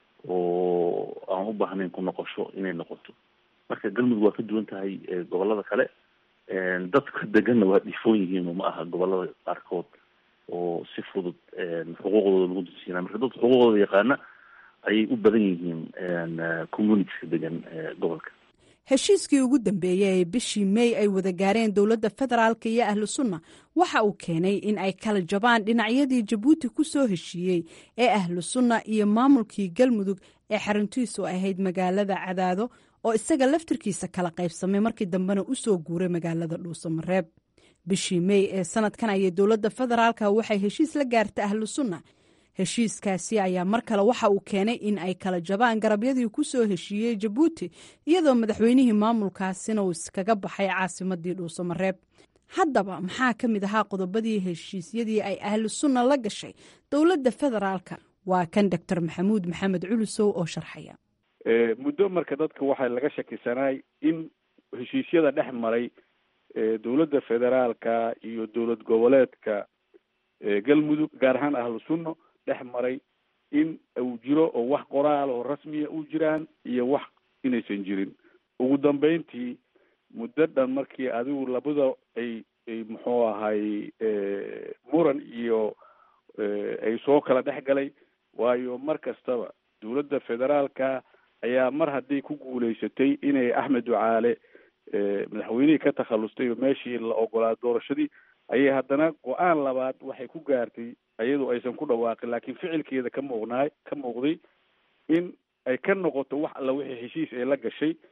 S4: oo aan u baahnayn ku noqosho inay noqoto marka galmudug waa ka duwan tahay gobolada kale dadka deganna waa dhifoon yihiin oo ma aha gobolada qaarkood oo si fudud xuquuqdooda lagu dulsiinaa marka dadka xuquuqdooda yaqaana ayay u badan yihiin communitieska degan gobolka
S18: heshiiskii ugu dambeeyey ee bishii mey ay wada gaareen dowladda federaalka iyo ahlu sunna waxa uu keenay in ay kala jabaan dhinacyadii jabuuti ku soo heshiiyey ee ahlu sunna iyo maamulkii galmudug ee xaruntiisu ahayd magaalada cadaado oo isaga laftirkiisa kala qaybsamay markii dambena u soo guuray magaalada dhuusamareeb bishii mey ee sanadkan ayay dowladda federaalka waxay heshiis la gaartay ahlu sunna heshiiskaasi ayaa mar kale waxa uu keenay in ay kala jabaan garabyadii ku soo heshiiyey jabuuti iyadoo madaxweynihii maamulkaasina uu iskaga baxay caasimadii dhuusamareeb haddaba maxaa ka mid ahaa qodobadii heshiisyadii ay ahlu sunna la gashay dowladda federaalka waa kan doctor maxamuud maxamed culusow oo sharxaya
S19: muddo marka dadka waxaa laga shakisanaay in heshiisyada dhex maray dowladda federaalka iyo dowlad goboleedka galmudug gaar ahaan ahlu sunno dhex maray in uu jiro oo wax qoraal oo rasmiya u jiraan iyo wax inaysan jirin ugu dambeyntii muddo dhan markii adigu labada ay ay muxuu ahay muran iyo ay soo kala dhex galay waayo mar kastaba dowladda federaalka ayaa mar hadday ku guulaysatay inay axmed ducaale madaxweynihii ka takhallustay oo meeshii la ogolaa doorashadii ayay haddana go-aan labaad waxay ku gaartay iyadoo aysan ku dhawaaqin laakiin ficilkeeda ka muuqnaay ka muuqday in ay ka noqoto wax alla wixii heshiis ay la gashay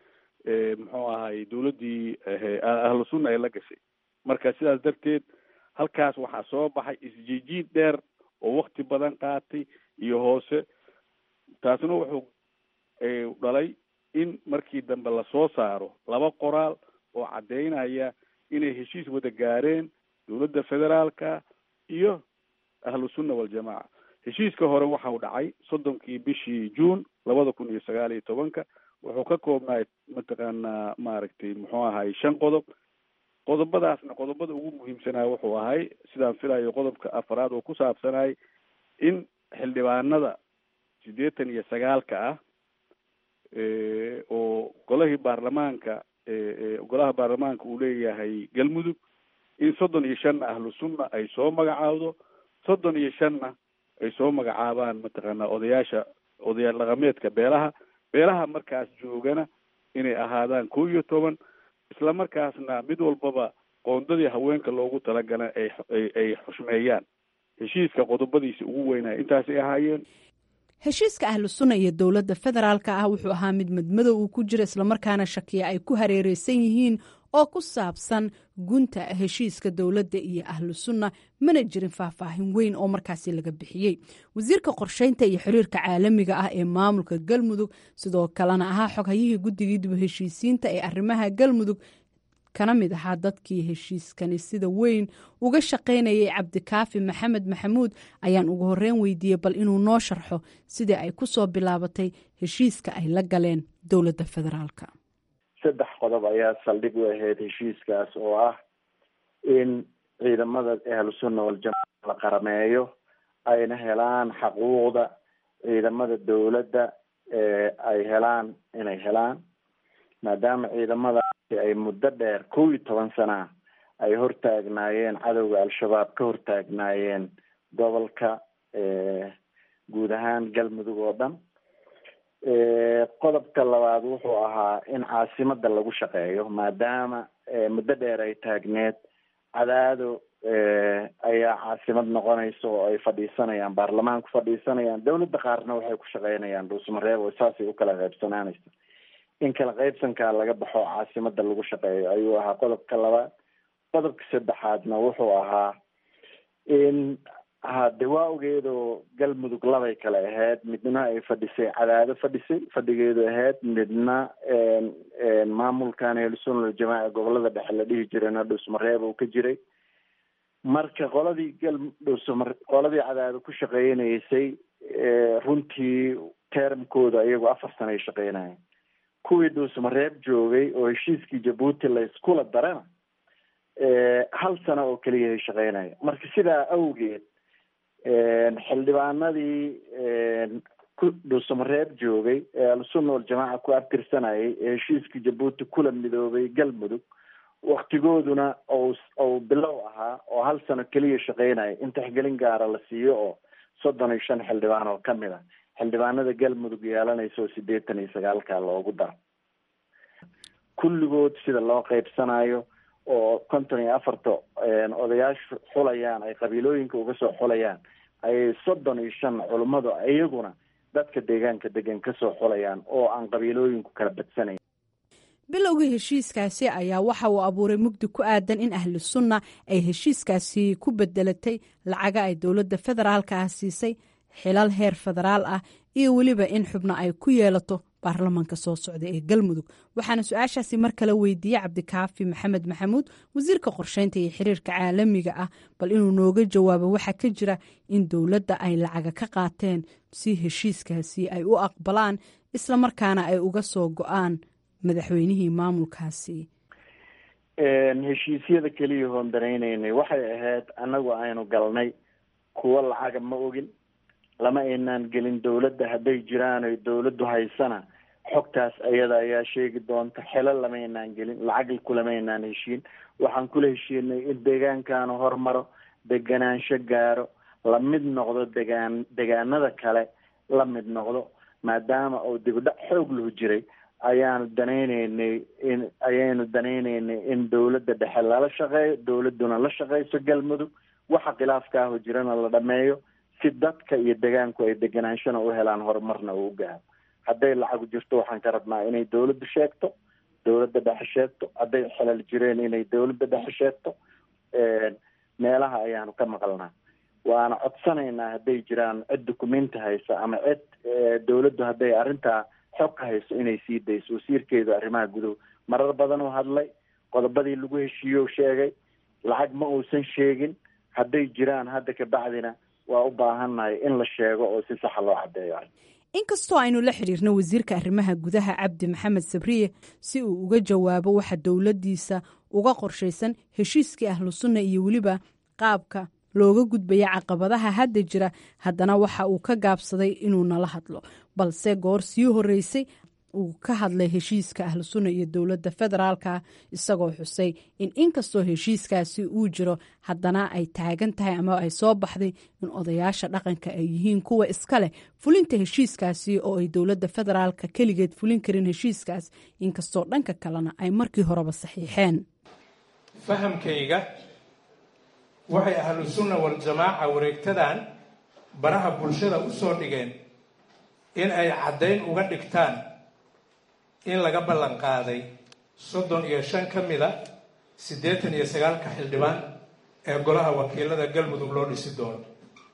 S19: muxuu ahay dowladdii ahlu sunna ay la gashay marka sidaas darteed halkaas waxaa soo baxay isjiijiid dheer oo wakti badan qaatay iyo hoose taasna wuxuu dhalay in markii dambe lasoo saaro laba qoraal oo caddeynaya inay heshiis wada gaareen dowladda federaalka iyo ahlu sunna waljamaaca heshiiska hore waxau dhacay soddonkii bishii juun labada kun iyo sagaal iyo tobanka wuxuu ka koobnaay mataqaanaa maaragtay muxuu ahay shan qodob qodobadaasna qodobada ugu muhiimsanaa wuxuu ahay sidaan filayo qodobka afraad oo ku saabsanay in xildhibaanada siddeetan iyo sagaalka ah oo golahii baarlamaanka golaha baarlamaanka uu leeyahay galmudug in soddon iyo shanna ahlu sunna ay soo magacaawdo soddon iyo shanna ay soo magacaabaan mataqaanaa odayaasha odayaal dhaqameedka beelaha beelaha markaas joogana inay ahaadaan kow iyo toban isla markaasna mid walbaba qoondadii haweenka loogu talagala ay ay xushmeeyaan heshiiska qodobadiisa ugu weynaya intaasay ahaayeen
S18: heshiiska ahlu sunna iyo dowladda federaalka ah wuxuu ahaa mid madmadow uu ku jiro islamarkaana shakiya ay ku hareereysan yihiin oo ku saabsan gunta heshiiska dowladda iyo ahlu sunna mana jirin faahfaahin weyn oo markaasi laga bixiyey wasiirka qorsheynta iyo xiriirka caalamiga ah ee maamulka galmudug sidoo kalena ahaa xoghayihii guddigii dib heshiisiinta ee arrimaha galmudug kana mid ahaa dadkii heshiiskani sida weyn uga shaqaynayay cabdikaafi maxamed maxamuud ayaan ugu horeyn weydiiyey bal inuu noo sharxo sidii ay ku soo bilaabatay heshiiska ay la galeen dowladda federaalka
S3: saddex qodob ayaa saldhig u ahayd heshiiskaas oo ah in ciidamada ahlu sunna waljamaaca la qarameeyo ayna helaan xaquuqda ciidamada dowladda ay helaan inay helaan maadaama ciidamadaasi ay muddo dheer kow iyo toban sana ay hortaagnaayeen cadowga al-shabaab ka hortaagnaayeen gobolka guud ahaan galmudug oo dhan qodobka labaad wuxuu ahaa in caasimada lagu shaqeeyo maadaama muddo dheer ay taagneed cadaado ayaa caasimad noqonaysa oo ay fadhiisanayaan baarlamaanku fadhiisanayaan dowladda qaarna waxay ku shaqeynayaan dhuusmareeb oo saasay u kala qaybsanaanaysa in kala qaybsankaa laga baxo caasimada lagu shaqeeyo ayuu ahaa qodobka labaad qodobka saddexaadna wuxuu ahaa in hade waa ogeedoo galmudug labay kale ahayd midna ay fadhisay cadaado fadhisay fadhigeedu ahayd midna maamulkan ahlusunna waljamaaca gobolada dhexe la dhihi jirayna dhuusmareeb uu ka jiray marka qoladii gal dhuusmar qoladii cadaado ku shaqeynaysay runtii termkooda iyagu afar sana ay shaqeynayeen kuwii dhuusmareeb joogay oo heshiiskii jabuuti la iskula darana hal sano oo keliya ay shaqeynaya marka sidaa awgeed xildhibaanadii ku dhuusamareeb joogay ee al-sunna waljamaaca ku abtirsanayay ee heshiiskii jabuuti kula midoobay galmudug waktigooduna ou ou bilow ahaa oo hal sano keliya shaqeynaya in taxgelin gaara la siiyo oo soddon iyo shan xildhibaan oo kamid ah xildhibaanada galmudug yeelanaysa oo sideetan iyo sagaalka loogu daro kulligood sida loo qeybsanayo oo konton iyo afarta odayaashu xulayaan ay qabiilooyinka uga soo xulayaan ayay soddon iyo shan culummadu iyaguna dadka deegaanka degan kasoo xulayaan oo aan qabiilooyinku kala badsanayn
S18: bilowgii heshiiskaasi ayaa waxa uu abuuray mugdi ku aadan in ahlu sunna ay heshiiskaasi ku bedelatay lacaga ay dowladda federaalka ah siisay xilal heer federaal ah iyo weliba in xubno ay ku yeelato baarlamaanka soo socda ee galmudug waxaana su-aashaasi mar kale weydiiyey cabdikaafi maxamed maxamuud wasiirka qorsheynta iyo xiriirka caalamiga ah bal inuu nooga jawaabo waxaa ka jira in dowladda ay lacaga ka qaateen si heshiiskaasi ay u aqbalaan islamarkaana ay uga soo go-aan madaxweynihii maamulkaasi
S3: heshiisyada keliya hoondanaynay waxay ahayd annagu aynu galnay kuwo lacaga ma ogin lama aynaan gelin dowladda hadday jiraan oy dowladdu haysana xogtaas ayada ayaa sheegi doonta xelo lamaynaan gelin lacag kulamaynaan heshiin waxaan kula heshiinay in deegaankaanu hormaro deganaansho gaaro la mid noqdo degaan degaanada kale la mid noqdo maadaama uu dibidhac xoog lahu jiray ayaanu danayneynay in ayaynu danayneynay in dowladda dhexe lala shaqeeyo dowladduna la shaqeyso galmudug waxa khilaafka aho jirana la dhameeyo si dadka iyo degaanku ay deganaanshana u helaan horumarna uu gaaro hadday lacagu jirto waxaan ka rabnaa inay dowladdu sheegto dowladda dhexe sheegto hadday xelal jireen inay dowladda dhexe sheegto meelaha ayaanu ka maqalnaa waana codsanaynaa hadday jiraan cid dukumenti haysa ama cid dowladdu hadday arrintaa xog ka hayso inay sii dayso wasiirkeedu arrimaha guduhu marar badan uu hadlay qodobadii lagu heshiiyo sheegay lacag ma uusan sheegin hadday jiraan hadda kabacdina waa u baahannahay in la sheego oo si saxa loo caddeeyo
S18: inkastoo aynu la xidhiirno wasiirka arrimaha gudaha cabdi maxamed sabriye si uu uga jawaabo waxa dowladdiisa uga qorshaysan heshiiskii ahlu sunna iyo weliba qaabka looga gudbaya caqabadaha hadda jira haddana waxa uu ka gaabsaday inuu nala hadlo balse goor sii horeysay uu ka hadlay heshiiska ahlu sunna iyo dowladda federaalka isagoo xusay in inkastoo heshiiskaasi uu jiro haddana ay taagan tahay ama ay soo baxday in odayaasha dhaqanka ay yihiin kuwa iska leh fulinta heshiiskaasi oo ay dowladda federaalka keligeed fulin karin heshiiskaas inkastoo dhanka kalena ay markii horeba saxiixeen
S20: fahamkayga waxay ahlu sunna waljamaaca wareegtadan baraha bulshada u soo dhigeen in ay caddayn uga dhigtaan in laga ballan qaaday soddon iyo shan ka mida siddeetan iyo sagaalka xildhibaan ee golaha wakiilada galmudug loo dhisi doono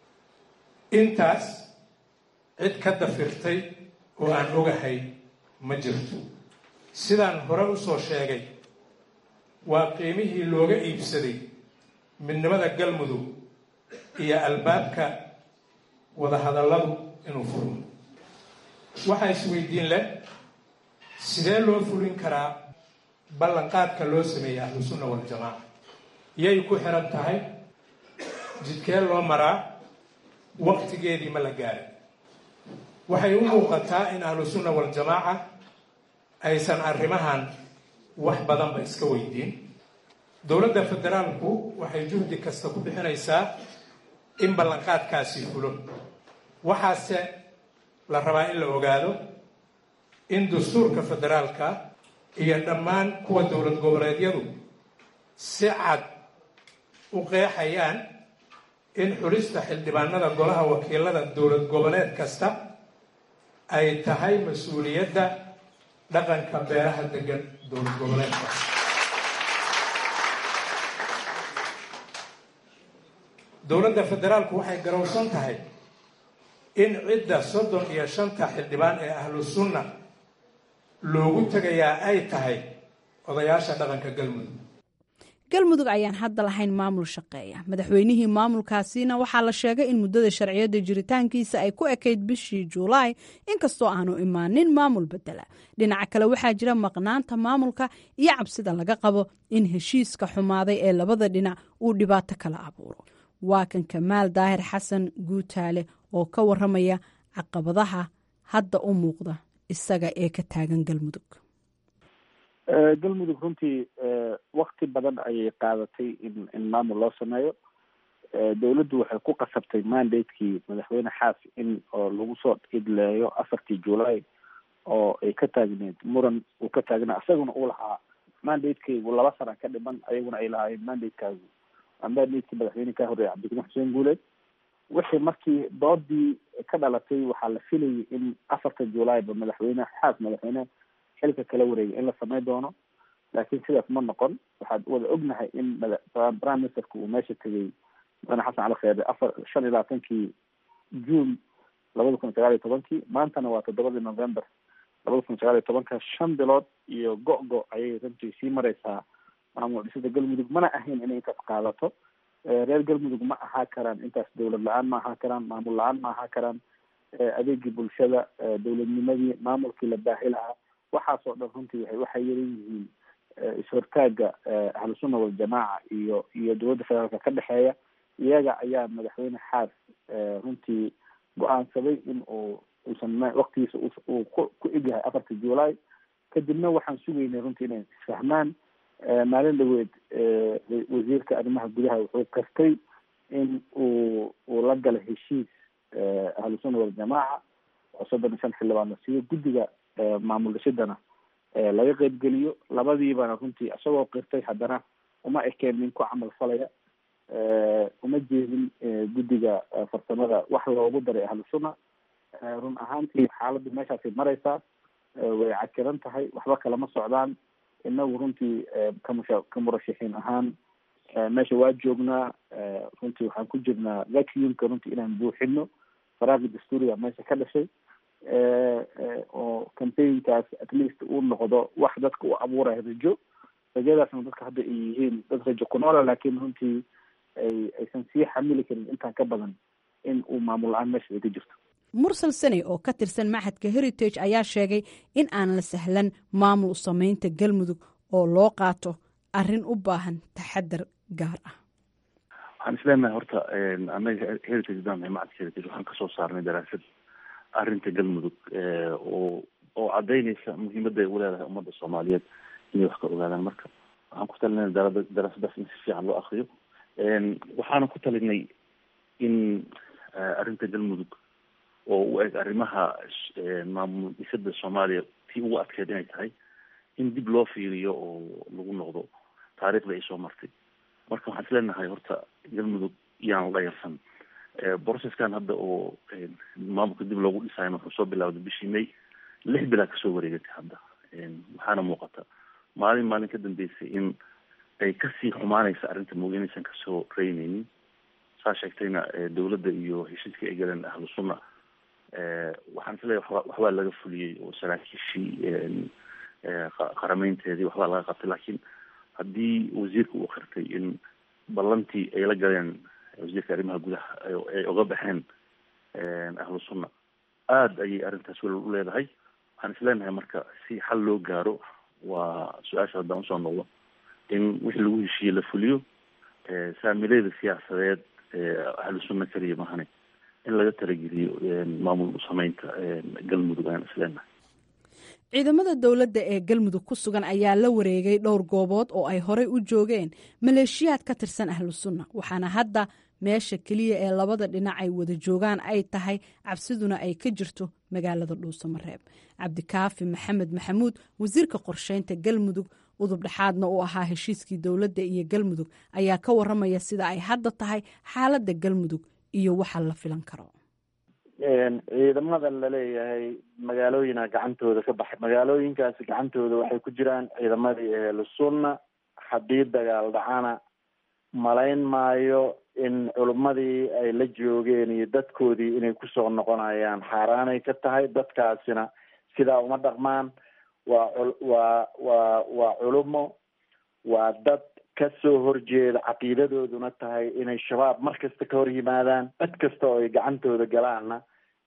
S20: intaas cid ka dafirtay oo aan ogahay ma jirto sidaan hore u soo sheegay waa qiimihii looga iibsaday midnimada galmudug iyo albaabka wadahadalladu inuu furmo waxaa isweydiin leh sidee loo fulin karaa ballanqaadka loo sameeyey ahlu sunna waljamaaca yay ku xiran tahay jidkee loo maraa waqtigeedii ma la gaarin waxay u muuqataa in ahlu sunna waljamaaca aysan arrimahan wax badanba iska weydiin dowladda federaalku waxay juhdi kasta ku bixinaysaa in ballanqaadkaasi fulo waxaase la rabaa in la ogaado in dastuurka federaalka iyo dhammaan kuwa dowlad goboleedyadu si cad u qeexayaan in xulista xildhibaanada golaha wakiilada dowlad goboleed kasta ay tahay mas-uuliyadda dhaqanka beeraha degan dowlad goboleedka dowladda federaalku waxay garowsan tahay in cidda soddon iyo shanta xildhibaan ee ahlu sunna loogu tegayaa ay tahay odayaasha dhaqanka galmudug
S18: galmudug ayaan hadda lahayn maamul shaqeeya madaxweynihii maamulkaasina waxaa la sheegay in muddada sharciyadda jiritaankiisa ay ku ekayd bishii juulaay inkastoo aanu imaanin maamul bedela dhinaca kale waxaa jira maqnaanta maamulka iyo cabsida laga qabo in heshiiska xumaaday ee labada dhinac uu dhibaato kala abuuro waa kan kamaal daahir xasan guutaale oo ka waramaya caqabadaha hadda u muuqda isaga ee ka taagan galmudug
S21: galmudug runtii wakti badan ayay qaadatay in in maamul loo sameeyo dowladdu waxay ku qasabtay mandatekii madaxweyne xaas in oo lagu soo idleeyo afartii july oo ay ka taagneed muran uu ka taagnaa isaguna uu lahaa mandatekaygu laba sana ka dhiman ayaguna ay lahaayeen mandatekaagu mandatekii madaxweyne ka horreeyay cabdikariim xuseen guuleed wixii markii doodii ka dhalatay waxaa la filayay in afarta julayba madaxweyne xaas madaxweyne xilka kala wareegay in la samay doono laakiin sidaas ma noqon waxaad wada ognahay in prime ministerka uu meesha tegay mudane xasan cali kheere afar shan iyo labaatankii june labada kun sagaal iyo tobankii maantana waa toddobadii november labada kun sagaal iyo tobanka shan bilood iyo go-go ayay runtii sii mareysaa maamul dhisida galmudug mana ahayn inay intaas qaadato reer galmudug ma ahaa karaan intaas dowlad la-aan ma ahaa karaan maamul la-aan ma ahaa karaan adeegii bulshada dowladnimadii maamulkii la baahi lahaa waxaasoo dhan runtii waxay waxay yaran yihiin is-hortaaga ahlu sunna waljamaaca iyo iyo dowladda federaalka ka dhexeeya iyaga ayaa madaxweyne xaas runtii go-aansaday in uu uusan waktigiisa uu ku ku egyahay afarta july kadibna waxaan sugaynay runtii inay isfahmaan maalin dhaweed wasiirka arrimaha gudaha wuxuu kastay in uu uu la galo heshiis ahlu sunna waljamaaca oo soddon iyo shan xildhibaan la siiyo guddiga maamul dhisidana laga qeybgeliyo labadiibana runtii isagoo qirtay haddana uma ekeen nin ku camal falaya uma jeedin guddiga farsamada wax loogu daray ahlu sunna run ahaantii xaaladdu meeshaasay mareysaa way cakiran tahay waxba kalama socdaan inagu runtii kamusha ka murashaxiin ahaan meesha waa joognaa runtii waxaan ku jirnaa vacuumka runtii inaan buuxino faraaqi dastuuriga meesha ka dhashay oo campaignkaas at least uu noqdo wax dadka u abuuraya rajo rajadaasna dadka hadda ay yihiin dad rajo ku noola laakiin runtii ay aysan sii xamili karin intaan ka badan in uu maamul la-aan meesha ay ka jirto
S18: mursal sane oo ka tirsan maxadka heritage ayaa sheegay in aan la sahlan maamul sameynta galmudug oo loo qaato arrin u baahan taxadar gaar ah
S4: waxaan isleenahay horta anaga heritage daan macadka heritage waxaan kasoo saarnay daraasad arrinta galmudug oo oo cadaynaysa muhiimadda ay u leedahay ummadda soomaaliyeed inay wax ka ogaadaan marka waxaan ku talinay daraasadaas in si fiican loo akriyo waxaana ku talinay in arrinta galmudug oo u eg arrimaha maamul dhisada soomaaliya tii ugu adkeed inay tahay in dib loo fiiriyo oo lagu noqdo taariikhda ay soo martay marka waxaan isleenahay horta galmudug yaan dhayarsan processkan hadda oo maamulka dib loogu dhisaayo wuxuu soo bilawday bishii may lix bilaa kasoo wareegatay hadda waxaana muuqata maalin maalin ka dambeysay in ay kasii xumaanaysa arrinta mooga inaysan kasoo reyneynin saa sheegtayna dawladda iyo heshiiska ay galeen ahlu sunna waxaan isleeyahay waxba waxbaa laga fuliyey oo saraakiishii qarameynteedii waxbaa laga qabtay laakiin haddii wasiirka uu qirtay in ballantii ay la galeen wasiirka arrimaha gudaha ay oga baxeen ahlu sunna aada ayay arrintaas wel u leedahay waxaan isleenahay marka si xal loo gaaro waa su-aasha haddaan usoo noqdo in wixii lagu heshiiyey la fuliyo saamileeda siyaasadeed ahlu sunna keliya mahane in laga talageliyo maamul sameynta galmudug ayaan isleenahay
S18: ciidamada dowladda ee galmudug ku sugan ayaa la wareegay dhowr goobood oo ay horey u joogeen maleeshiyaad ka tirsan ahlu sunna waxaana hadda meesha keliya ee labada dhinac ay wada joogaan ay tahay cabsiduna ay ka jirto magaalada dhuusamareeb cabdikaafi maxamed maxamuud wasiirka qorsheynta galmudug udub dhexaadna u ahaa heshiiskii dowladda iyo galmudug ayaa ka waramaya sida ay hadda tahay xaaladda galmudug iyo waxa la filan karo
S21: ciidamada laleeyahay magaalooyina gacantooda ka baxay magaalooyinkaasi gacantooda waxay ku jiraan ciidamadii ehlu sunna haddii dagaal dhacana malayn maayo in culummadii ay la joogeen iyo dadkoodii inay kusoo noqonayaan xaaraanay ka tahay dadkaasina sidaa uma dhaqmaan waa waa waa waa culumo waa dad kasoo horjeeda caqiidadooduna tahay inay shabaab mar kasta ka hor yimaadaan cid kasta oo ay gacantooda galaanna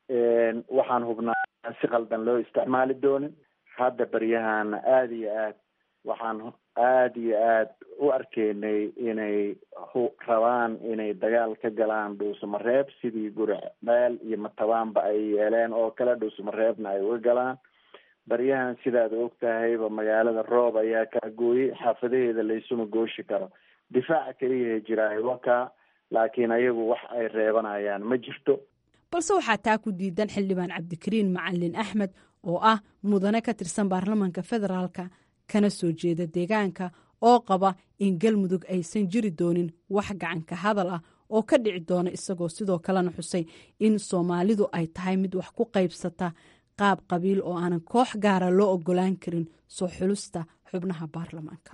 S21: waxaan hubnaa si qaldan loo isticmaali doonin hadda baryahana aada iyo aad waxaan aada iyo aad u arkeynay inay rabaan inay dagaal ka galaan dhuusamareeb sidii guri meel iyo matabaanba ay yeeleen oo kale dhuusamareebna ay uga galaan baryahan sidaad og tahayba magaalada roob ayaa kaa gooyey xaafadaheeda laysuma gooshi karo difaaca keliyaha jiraayo wakaa laakiin ayagu wax ay reebanayaan ma jirto
S18: balse waxaa taa ku diidan xildhibaan cabdikariin macalin axmed oo ah mudane ka tirsan baarlamaanka federaalka kana soo jeeda deegaanka oo qaba in galmudug aysan jiri doonin wax gacanka hadal ah oo ka dhici doona isagoo sidoo kalena xusay in soomaalidu ay tahay mid wax ku qaybsata qaab qabiil oo aanan koox gaara loo ogolaan karin soo xulusta xubnaha baarlamaanka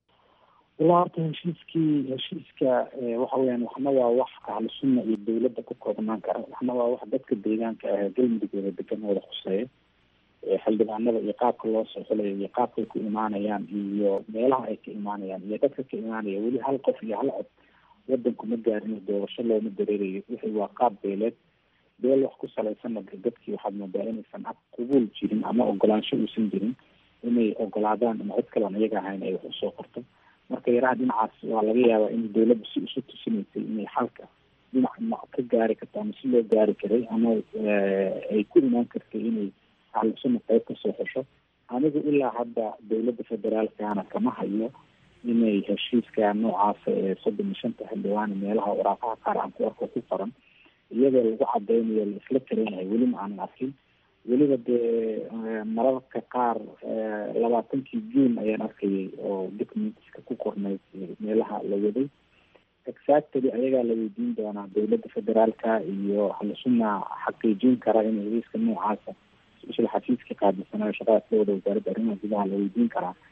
S21: ilaa horta heshiiskii heshiiska waxa weyaan waxna waa wax ahlu sunna iyo dawladda ku koobnaan kara waxna waa wax dadka deegaanka ah galmudug wada degan wada khuseeya xildhibaanada iyo qaabka loo soo xulayo iyo qaabkay ku imaanayaan iyo meelaha ay ka imaanayaan iyo dadka ka imaanaya weli hal qof iyo hal cod wadanku ma gaarin doorasho looma dareerayo wixii waa qaab beeleed beel wax ku salaysanna dadkii waxaad moodaa inaysan ab qubuul jirin ama ogolaansho uusan jirin inay ogolaadaan ama cid kaleon iyaga ahayn ay wax usoo qorto marka yaraha dhinacaas waa laga yaabaa in dawladdu si isu tusinaysay inay xalka dhinac ma ka gaari karto ama si loo gaari karay ama ay ku imaan kartay inay ahlusuna qayb kasoo xesho anigu ilaa hadda dawladda federaalkana kama hayo inay heshiiska noocaasa ee soddon iyo shanta xildhibaana meelaha waraaqaha qaar aan ku arko ku qoran iyadoo lagu cadeynayo la isla kareynayo weli ma aanan arkin weliba dee mararka qaar labaatankii juun ayaan arkayay oo documentska ku qornayd meelaha la waday exactly ayagaa la weydiin doonaa dawladda federaalka iyo ahlusuna xaqiijin kara in heshiiska noocaasa isla xafiiska qaadisanayo shaqada ka wada wasaaradda arrimaha gudaha la weydiin karaa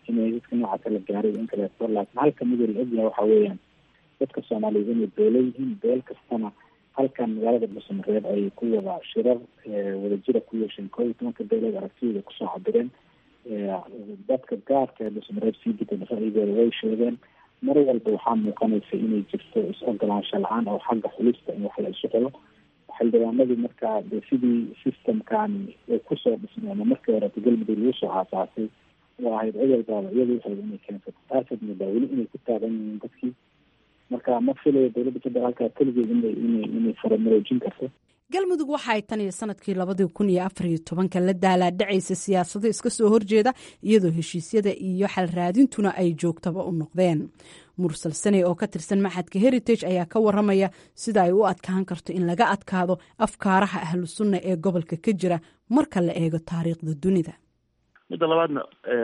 S21: inay dadka noocaasa la gaaray in kaleeto laakiin halka midoo la ogyahay waxa weeyaan dadka soomaaliyeed inay beelo yihiin beel kastana halkan magaalada dhuusamareeb ay ku wada shirar wadajira ku yeesheen koo iyo tobanka beelood aragtiyooda kusoo cabireen dadka gaarka ee dhuusamareeb sii gida ra'yigooda way sheegeen mar walba waxaa muuqanaysa inay jirto is-ogolaansho la-aan oo xagga xulista in wax la isu xulo xildhibaanadii markaa de sidii systemkan kusoo dhismay ama markii horeta galmudug lagu soo aasaasay oo ahayd cid walbaaba iyada waxayba inay keensato taasaad moodaa weli inay ku taagan yihiin dadkii marka ma filayo dowladda federaalka keligeed inay inay inay faramaroojin karto
S18: galmudug waxa ay tan iyo sanadkii labadii kun iyo afar iyo tobanka la daalaadhacaysa siyaasado iska soo horjeeda iyadoo heshiisyada iyo xalraadintuna ay joogtaba u noqdeen mursal saney oo ka tirsan maxadka heritage ayaa ka waramaya sida ay u adkaan karto in laga adkaado afkaaraha ahlu sunna ee gobolka ka jira marka la eego taariikhda dunida
S4: midda labaadna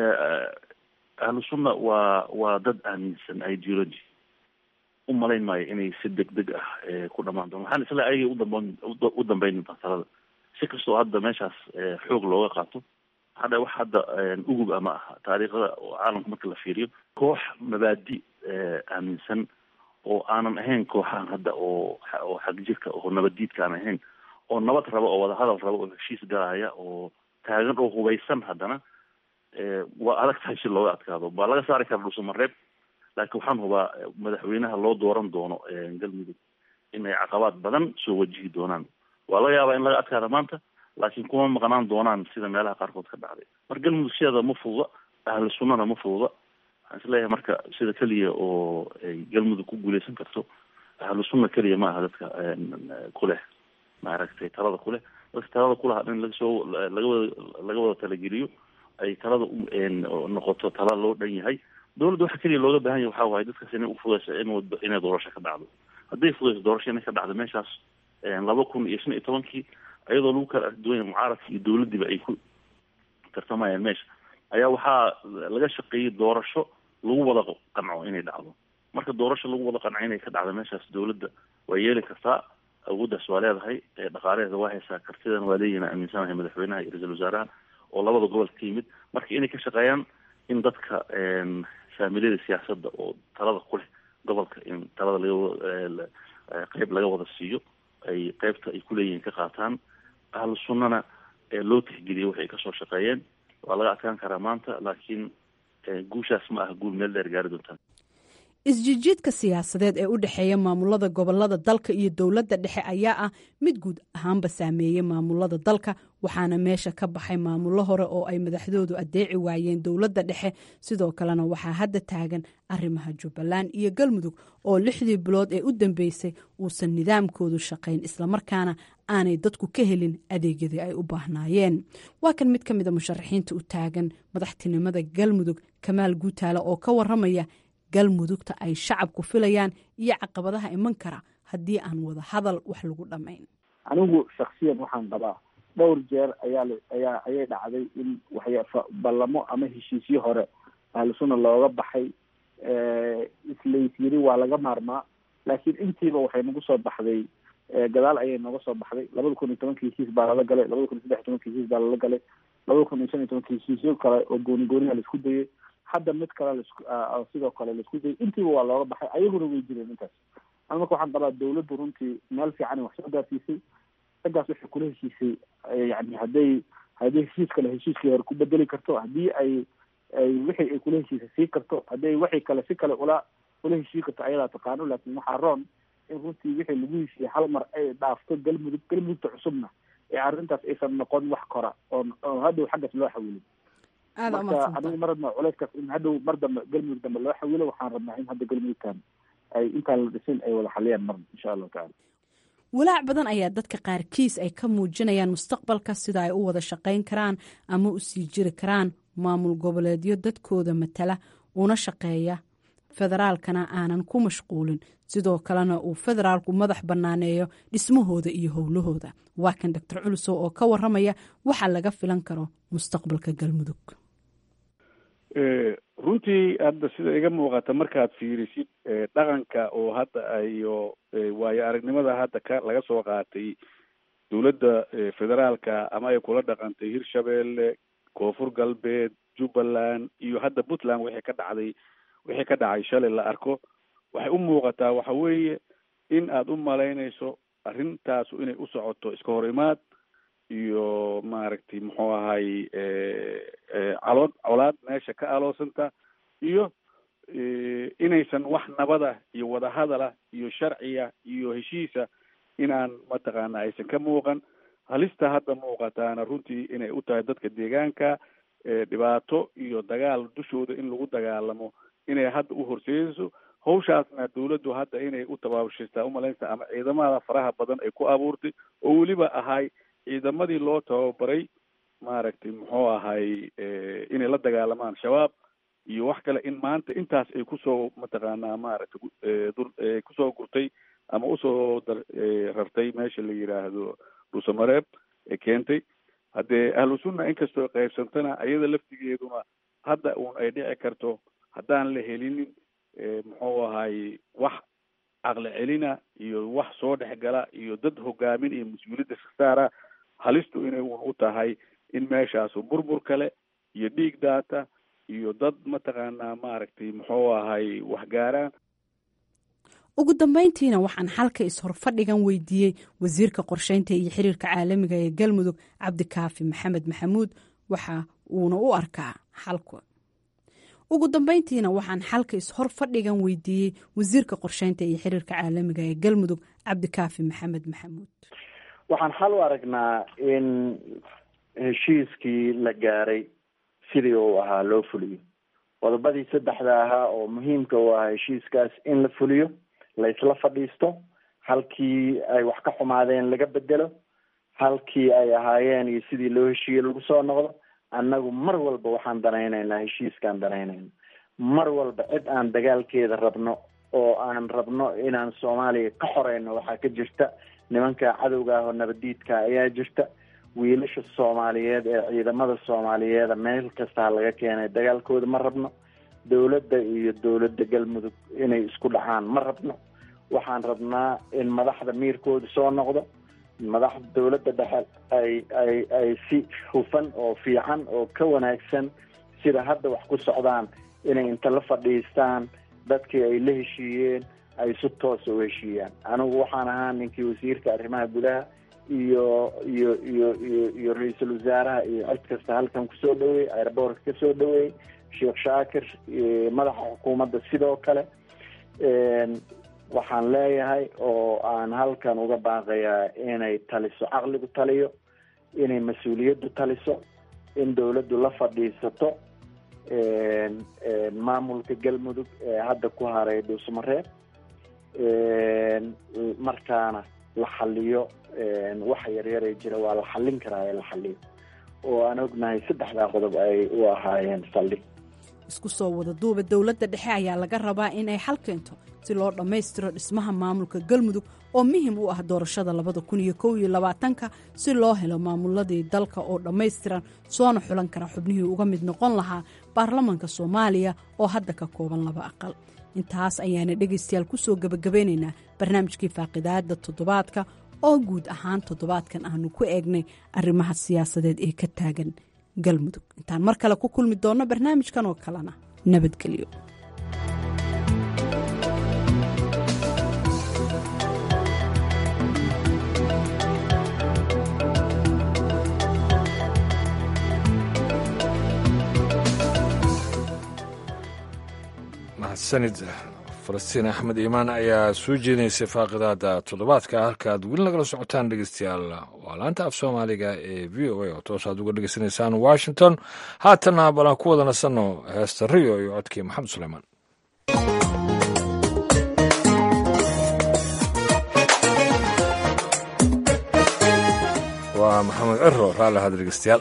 S4: ahlu sunna waa waa dad aaminsan ideology u malayn maayo inay si deg deg ah ku dhamaan doon waxaan isla ayagay udamban u dambeyn doontaa talada si kastoo hadda meeshaas xoog looga qaato hadda wax hadda ugub ama aha taariikhda caalamka marka la fiiriyo koox mabaadi aaminsan oo aanan ahayn kooxahan hadda oo oo xagjirka oo nabaddiidka aan ahayn oo nabad raba oo wadahadal raba oo heshiis galaya oo taagan oo hubaysan haddana waa adag tahay si looga adkaado baa laga saari kara dhuusamareeb laakiin waxaan hubaa madaxweynaha loo dooran doono galmudug inay caqabaad badan soo wajihi doonaan waa laga yaabaa in laga adkaada maanta laakiin kuma maqnaan doonaan sida meelaha qaarkood ka dhacday marka galmudug sideeda ma fududa ahlu sunnana ma fududa waxaan isleeyahay marka sida keliya oo ay galmudug ku guuleysan karto ahlu sunna keliya ma aha dadka kuleh maaragtay talada kuleh dadka talada kulaha in lagasoo laga wada laga wada talageliyo ay talada noqoto tala loo dhan yahay dowladda waxa keliya looga baahan yahay waxaa waaye dadkaas inay ufudayso in inay doorasho ka dhacdo hadday fudayso doorasho inay ka dhacdo meeshaas laba kun iyo shan iyo tobankii iyadoo lagu kala arduwanya mucaaradka iyo dowladdiiba ay ku tartamayaan meesha ayaa waxaa laga shaqeeyey doorasho lagu wada qanco inay dhacdo marka doorasho lagu wada qanco inay ka dhacdo meeshaas dowladda waa yeeli kartaa awooddaas waa leedahay dhaqaalaheeda waa haysaa kartidana waa leeyihin aaminsanahay madaxweynaha iyo ra-iisul wasaaraha oo labada gobol ka yimid marka inay ka shaqeeyaan in dadka faamiliyada siyaasadda oo talada ku leh gobolka in talada laga qeyb laga wada siiyo ay qeybta ay kuleeyihiin ka qaataan ahlu sunnana loo tixgeliyo waxay kasoo shaqeeyeen waa laga adkaan karaa maanta laakiin guushaas ma aha guul meel dheer gaari doontaan
S18: isjijiidka siyaasadeed ee u dhexeeya maamulada gobolada dalka iyo dowladda dhexe ayaa ah mid guud ahaanba saameeyey maamulada dalka waxaana meesha ka baxay maamullo hore oo ay madaxdoodu adeeci waayeen dowladda dhexe sidoo kalena waxaa hadda taagan arrimaha jubbaland iyo galmudug oo lixdii bilood ee u dambeysay uusan nidaamkoodu shaqayn islamarkaana aanay dadku ka helin adeegyadii ay u baahnaayeen waa kan mid ka mida musharaxiinta u taagan madaxtinimada galmudug kamaal guutaale oo ka waramaya galmudugta ay shacabku filayaan iyo caqabadaha iman kara haddii aan wada hadal wax lagu dhamayn
S21: anigu shaksiyan waxaan qabaa dhowr jeer ayaa ayaa ayay dhacday in waxya ballamo ama heshiisyo hore ahlusuna looga baxay islays yiri waa laga maarmaa laakiin intiiba waxay nagu soo baxday gadaal ayay nooga soo baxday labada kun iyo tobankii heshiis baa lala galay labada kun iyo saddex iyo tobankii heshiis baa lala galay labada kun iyo shan iyo tobankii heshiisyo kale oo gooni gooniha laisku dayay hadda mid kale lasku sidoo kale laisku dayay intiiba waa looga baxay ayaguna way jireen intaas an marka waxaan qabaa dawladdu runtii meel fiican wax soo gaarsiisay raggaas waxay kula heshiisay yani hadday hadday heshiis kale heshiiskii hore ku bedeli karto haddii ay ay wixii ay kula heshiisay sii karto hadday wixii kale si kale ula ula heshii karto ayadaa taqaano laakiin waxaa roon in runtii wixii lagu heshiiyey hal mar ay dhaafto galmudug galmudugta cusubna ee arrintaas aysan noqon wax kora oo oo hadhow xaggaas loo xawilin marka anigu ma rabna culayskaas in hadhow mar dambe galmudug dambe loo xawilo waxaan rabnaa in hadda galmudugtan ay intaan la dhisin ay wada xaliyaan mar insha allahu tacala
S18: walaac badan ayaa dadka qaarkiis ay ka muujinayaan mustaqbalka sida ay u wada shaqayn karaan ama u sii jiri karaan maamul goboleedyo dadkooda matala una shaqeeya federaalkana aanan ku mashquulin sidoo kalena uu federaalku madax bannaaneeyo dhismahooda iyo howlahooda waa kan doctor culusow oo ka waramaya waxa laga filan karo mustaqbalka galmudug
S19: runtii hadda sida iga muuqata markaad fiirisid dhaqanka oo hadda iyo waayo aragnimada hadda ka laga soo qaatay dowladda federaalka ama ay kula dhaqantay hirshabeelle koonfur galbeed jubbaland iyo hadda puntland wixii ka dhacday wixii ka dhacay shalay la arko waxay u muuqataa waxa weeye in aada u malaynayso arrintaasu inay u socoto iska hor imaad iyo maaragtay muxuu ahay calood colaad meesha ka aloosanta iyo inaysan wax nabada iyo wadahadala iyo sharciya iyo heshiisa inaan mataqaana aysan ka muuqan halista hadda muuqataana runtii inay u tahay dadka deegaanka dhibaato iyo dagaal dushooda in lagu dagaalamo inay hadda u horseedayso hawshaasna dawladdu hadda inay u tabaabushaystaa umalaynta ama ciidamada faraha badan ay ku abuurtay oo weliba ahay ciidamadii loo tababaray maaragtay muxuu ahay inay la dagaalamaan shabaab iyo wax kale in maanta intaas ay kusoo mataqaanaa maaragtay kusoo gurtay ama usoo dar rartay meesha la yidhaahdo dhuusamareeb ee keentay haddee ahlu sunna inkastoo qaybsantana ayada laftigeeduna hadda uun ay dhici karto haddaan la helinin muxuu ahay wax caqli celina iyo wax soo dhexgala iyo dad hogaamin iyo mas-uuliyadda sasaara halistu inay uun u tahay in meeshaasu burbur kale iyo dhiig daata iyo dad mataqaanaa maaragtay muxuu ahay waxgaaraan
S18: ugu dambayntiina waxaan xalka is-horfadhigan weydiiyey wasiirka qorsheynta iyo xiriirka caalamiga ee galmudug cabdikaafi maxamed maxamuud waxa uuna u arkaa xalka ugu dambayntiina waxaan xalka is-hor fadhigan weydiiyey wasiirka qorsheynta iyo xiriirka caalamiga ee galmudug cabdikaafi maxamed maxamuud
S21: waxaan xal u aragnaa in heshiiskii la gaaray sidii uu ahaa loo fuliyo qodobadii saddexda ahaa oo muhiimka u ahaa heshiiskaas in la fuliyo la isla fadhiisto halkii ay wax ka xumaadeen laga bedelo halkii ay ahaayeen iyo sidii loo heshiiyey lagu soo noqdo annagu mar walba waxaan danaynaynaa heshiiskaan danaynayna mar walba cid aan dagaalkeeda rabno oo aan rabno inaan soomaaliya ka xoreyno waxaa ka jirta nimanka cadowga ah oo nabadiidka ayaa jirta wiilasha soomaaliyeed ee ciidamada soomaaliyeeda meel kastaa laga keenay dagaalkooda ma rabno dawladda iyo dawladda galmudug inay isku dhacaan ma rabno waxaan rabnaa in madaxda miirkooda soo noqdo madaxda dawladda dhexe ay ay ay si hufan oo fiican oo ka wanaagsan sida hadda wax ku socdaan inay inta la fadhiistaan dadkii ay la heshiiyeen ay si toosa u heshiiyaan anigu waxaan ahaa ninkii wasiirka arrimaha gudaha iyo iyo iyo iyo iyo ra-iisul wasaaraha iyo cid kasta halkan kusoo dhaweeyey airboortka kasoo dhaweeyey sheekh shaakir madaxa xukuumadda sidoo kale waxaan leeyahay oo aan halkan uga baaqayaa inay taliso caqligu taliyo inay mas-uuliyaddu taliso in dawladdu la fadhiisato maamulka galmudug ee hadda ku haray dhuusmareeb markaana la xaliyo waxa yaryaree jira waa la xallin karaa ee la xaliyo oo aan ognahay saddexdaa qodob ay u ahaayeen saldhig
S18: isku soo wada duuba dowladda dhexe ayaa laga rabaa in ay xal keento si loo dhammaystiro dhismaha maamulka galmudug oo muhim u ah doorashada labada kun iyo kow iyo labaatanka si loo helo maamuladii dalka oo dhammaystiran soona xulan kara xubnihii uga mid noqon lahaa baarlamanka soomaaliya oo hadda ka kooban laba aqal intaas ayaana dhegaystayaal ku soo gebagabeynaynaa barnaamijkii faaqidaada toddobaadka oo guud ahaan toddobaadkan aanu ku eegnay arrimaha siyaasadeed ee ka taagan galmudug intaan mar kale ku kulmi doonno barnaamijkan oo kalena nabadgelyo
S1: mahadsanid falastiin axmed iimaan ayaa soo jeedinaysay faaqidaada toddobaadka halkaaad weli nagala socotaan dhegeystayaal waa laanta af soomaaliga ee v o a oo toosaad uga dhegeysanaysaan washington haatanna balan ku wada nasanno heesta rio iyo codkii maxamed suleymaan waa maxamed ciro raalli ahad dhegeystayaal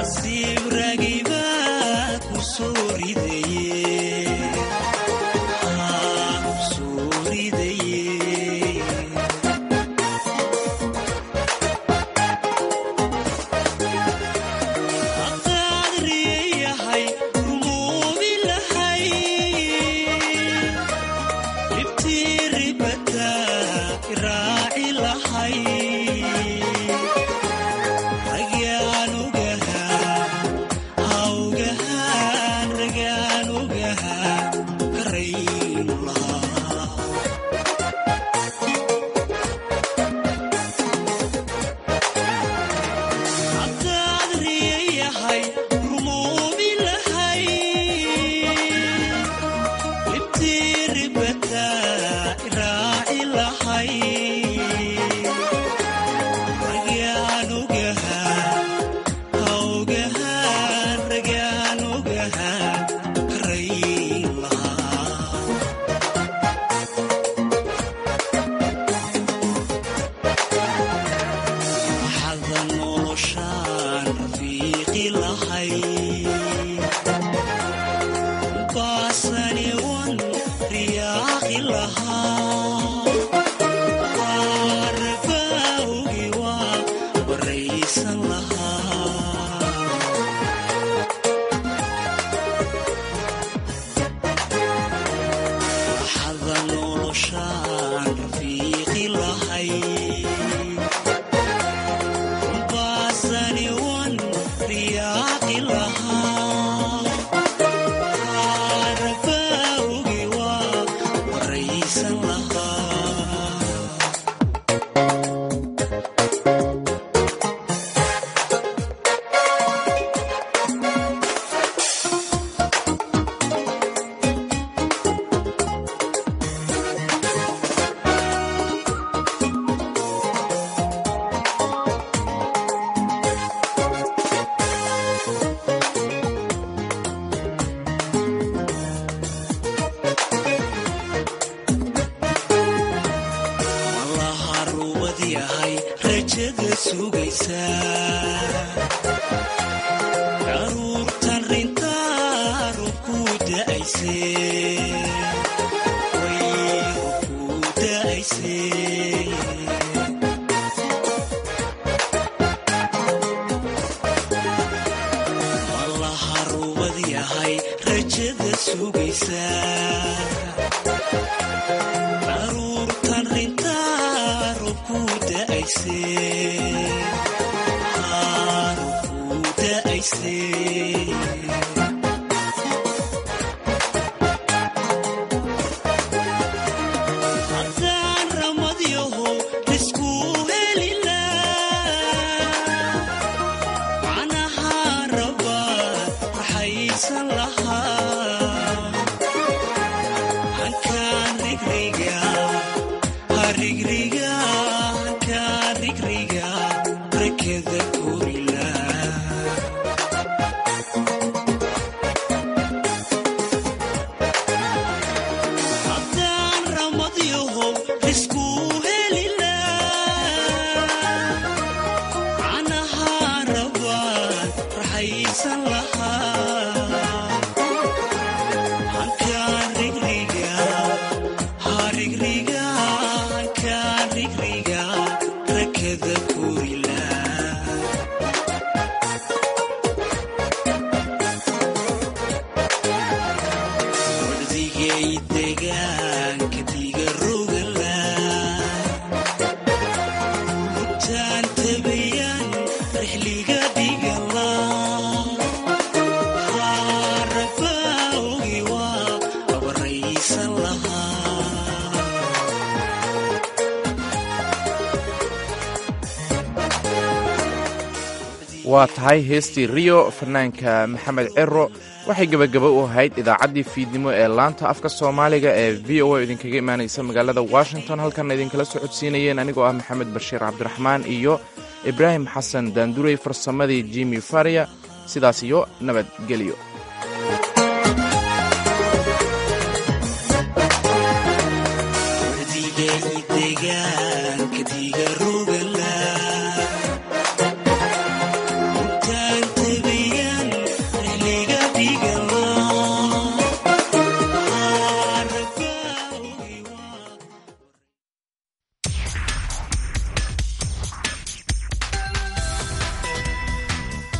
S6: nasiib ragiba ku soo ridaye lahay baasani wan riyaaqi lahaa qaarbawgi waa baraysan lahaa waxada noloshaan rafiiqi lahay baasani wan riyaaqi lahaa qaarbawgi waa baraysan lahaa malaha ruubad yahay rajada sugaysa daruurtan rintaa rubku da'ayse way rubku da'ayse malaha ruubad yahay rajada sugaysa daruurtan rintaa rubku da'ayse Haa, rubku da'ayse haddaan ramadyaho isku helilaa macnaha raba waxaysan lahaa hankaan rigriga harigriga hankaan rigriga rakada korila haddaan ramadyaho isku helilaa macnaha raba raxaysan lahaa hankaan rigriga harigriga hankaan rigriga rakada korila wardigay degaanka diga rogala rutaan tabayan rixliga dhigala qaarabawgi waa abaraysan lahaa
S2: waa tahay heestii riyo fanaanka maxamed cero waxay gebagaba u ahayd idaacaddii fiidnimo ee laanta afka soomaaliga ee v o a idinkaga imaanaysa magaalada washington halkanna idinkala socodsiinayeen anigoo ah maxamed bashiir cabdiraxmaan iyo ibraahim xasan daandurey farsamadii jimi faria sidaas iyo nabadgelyo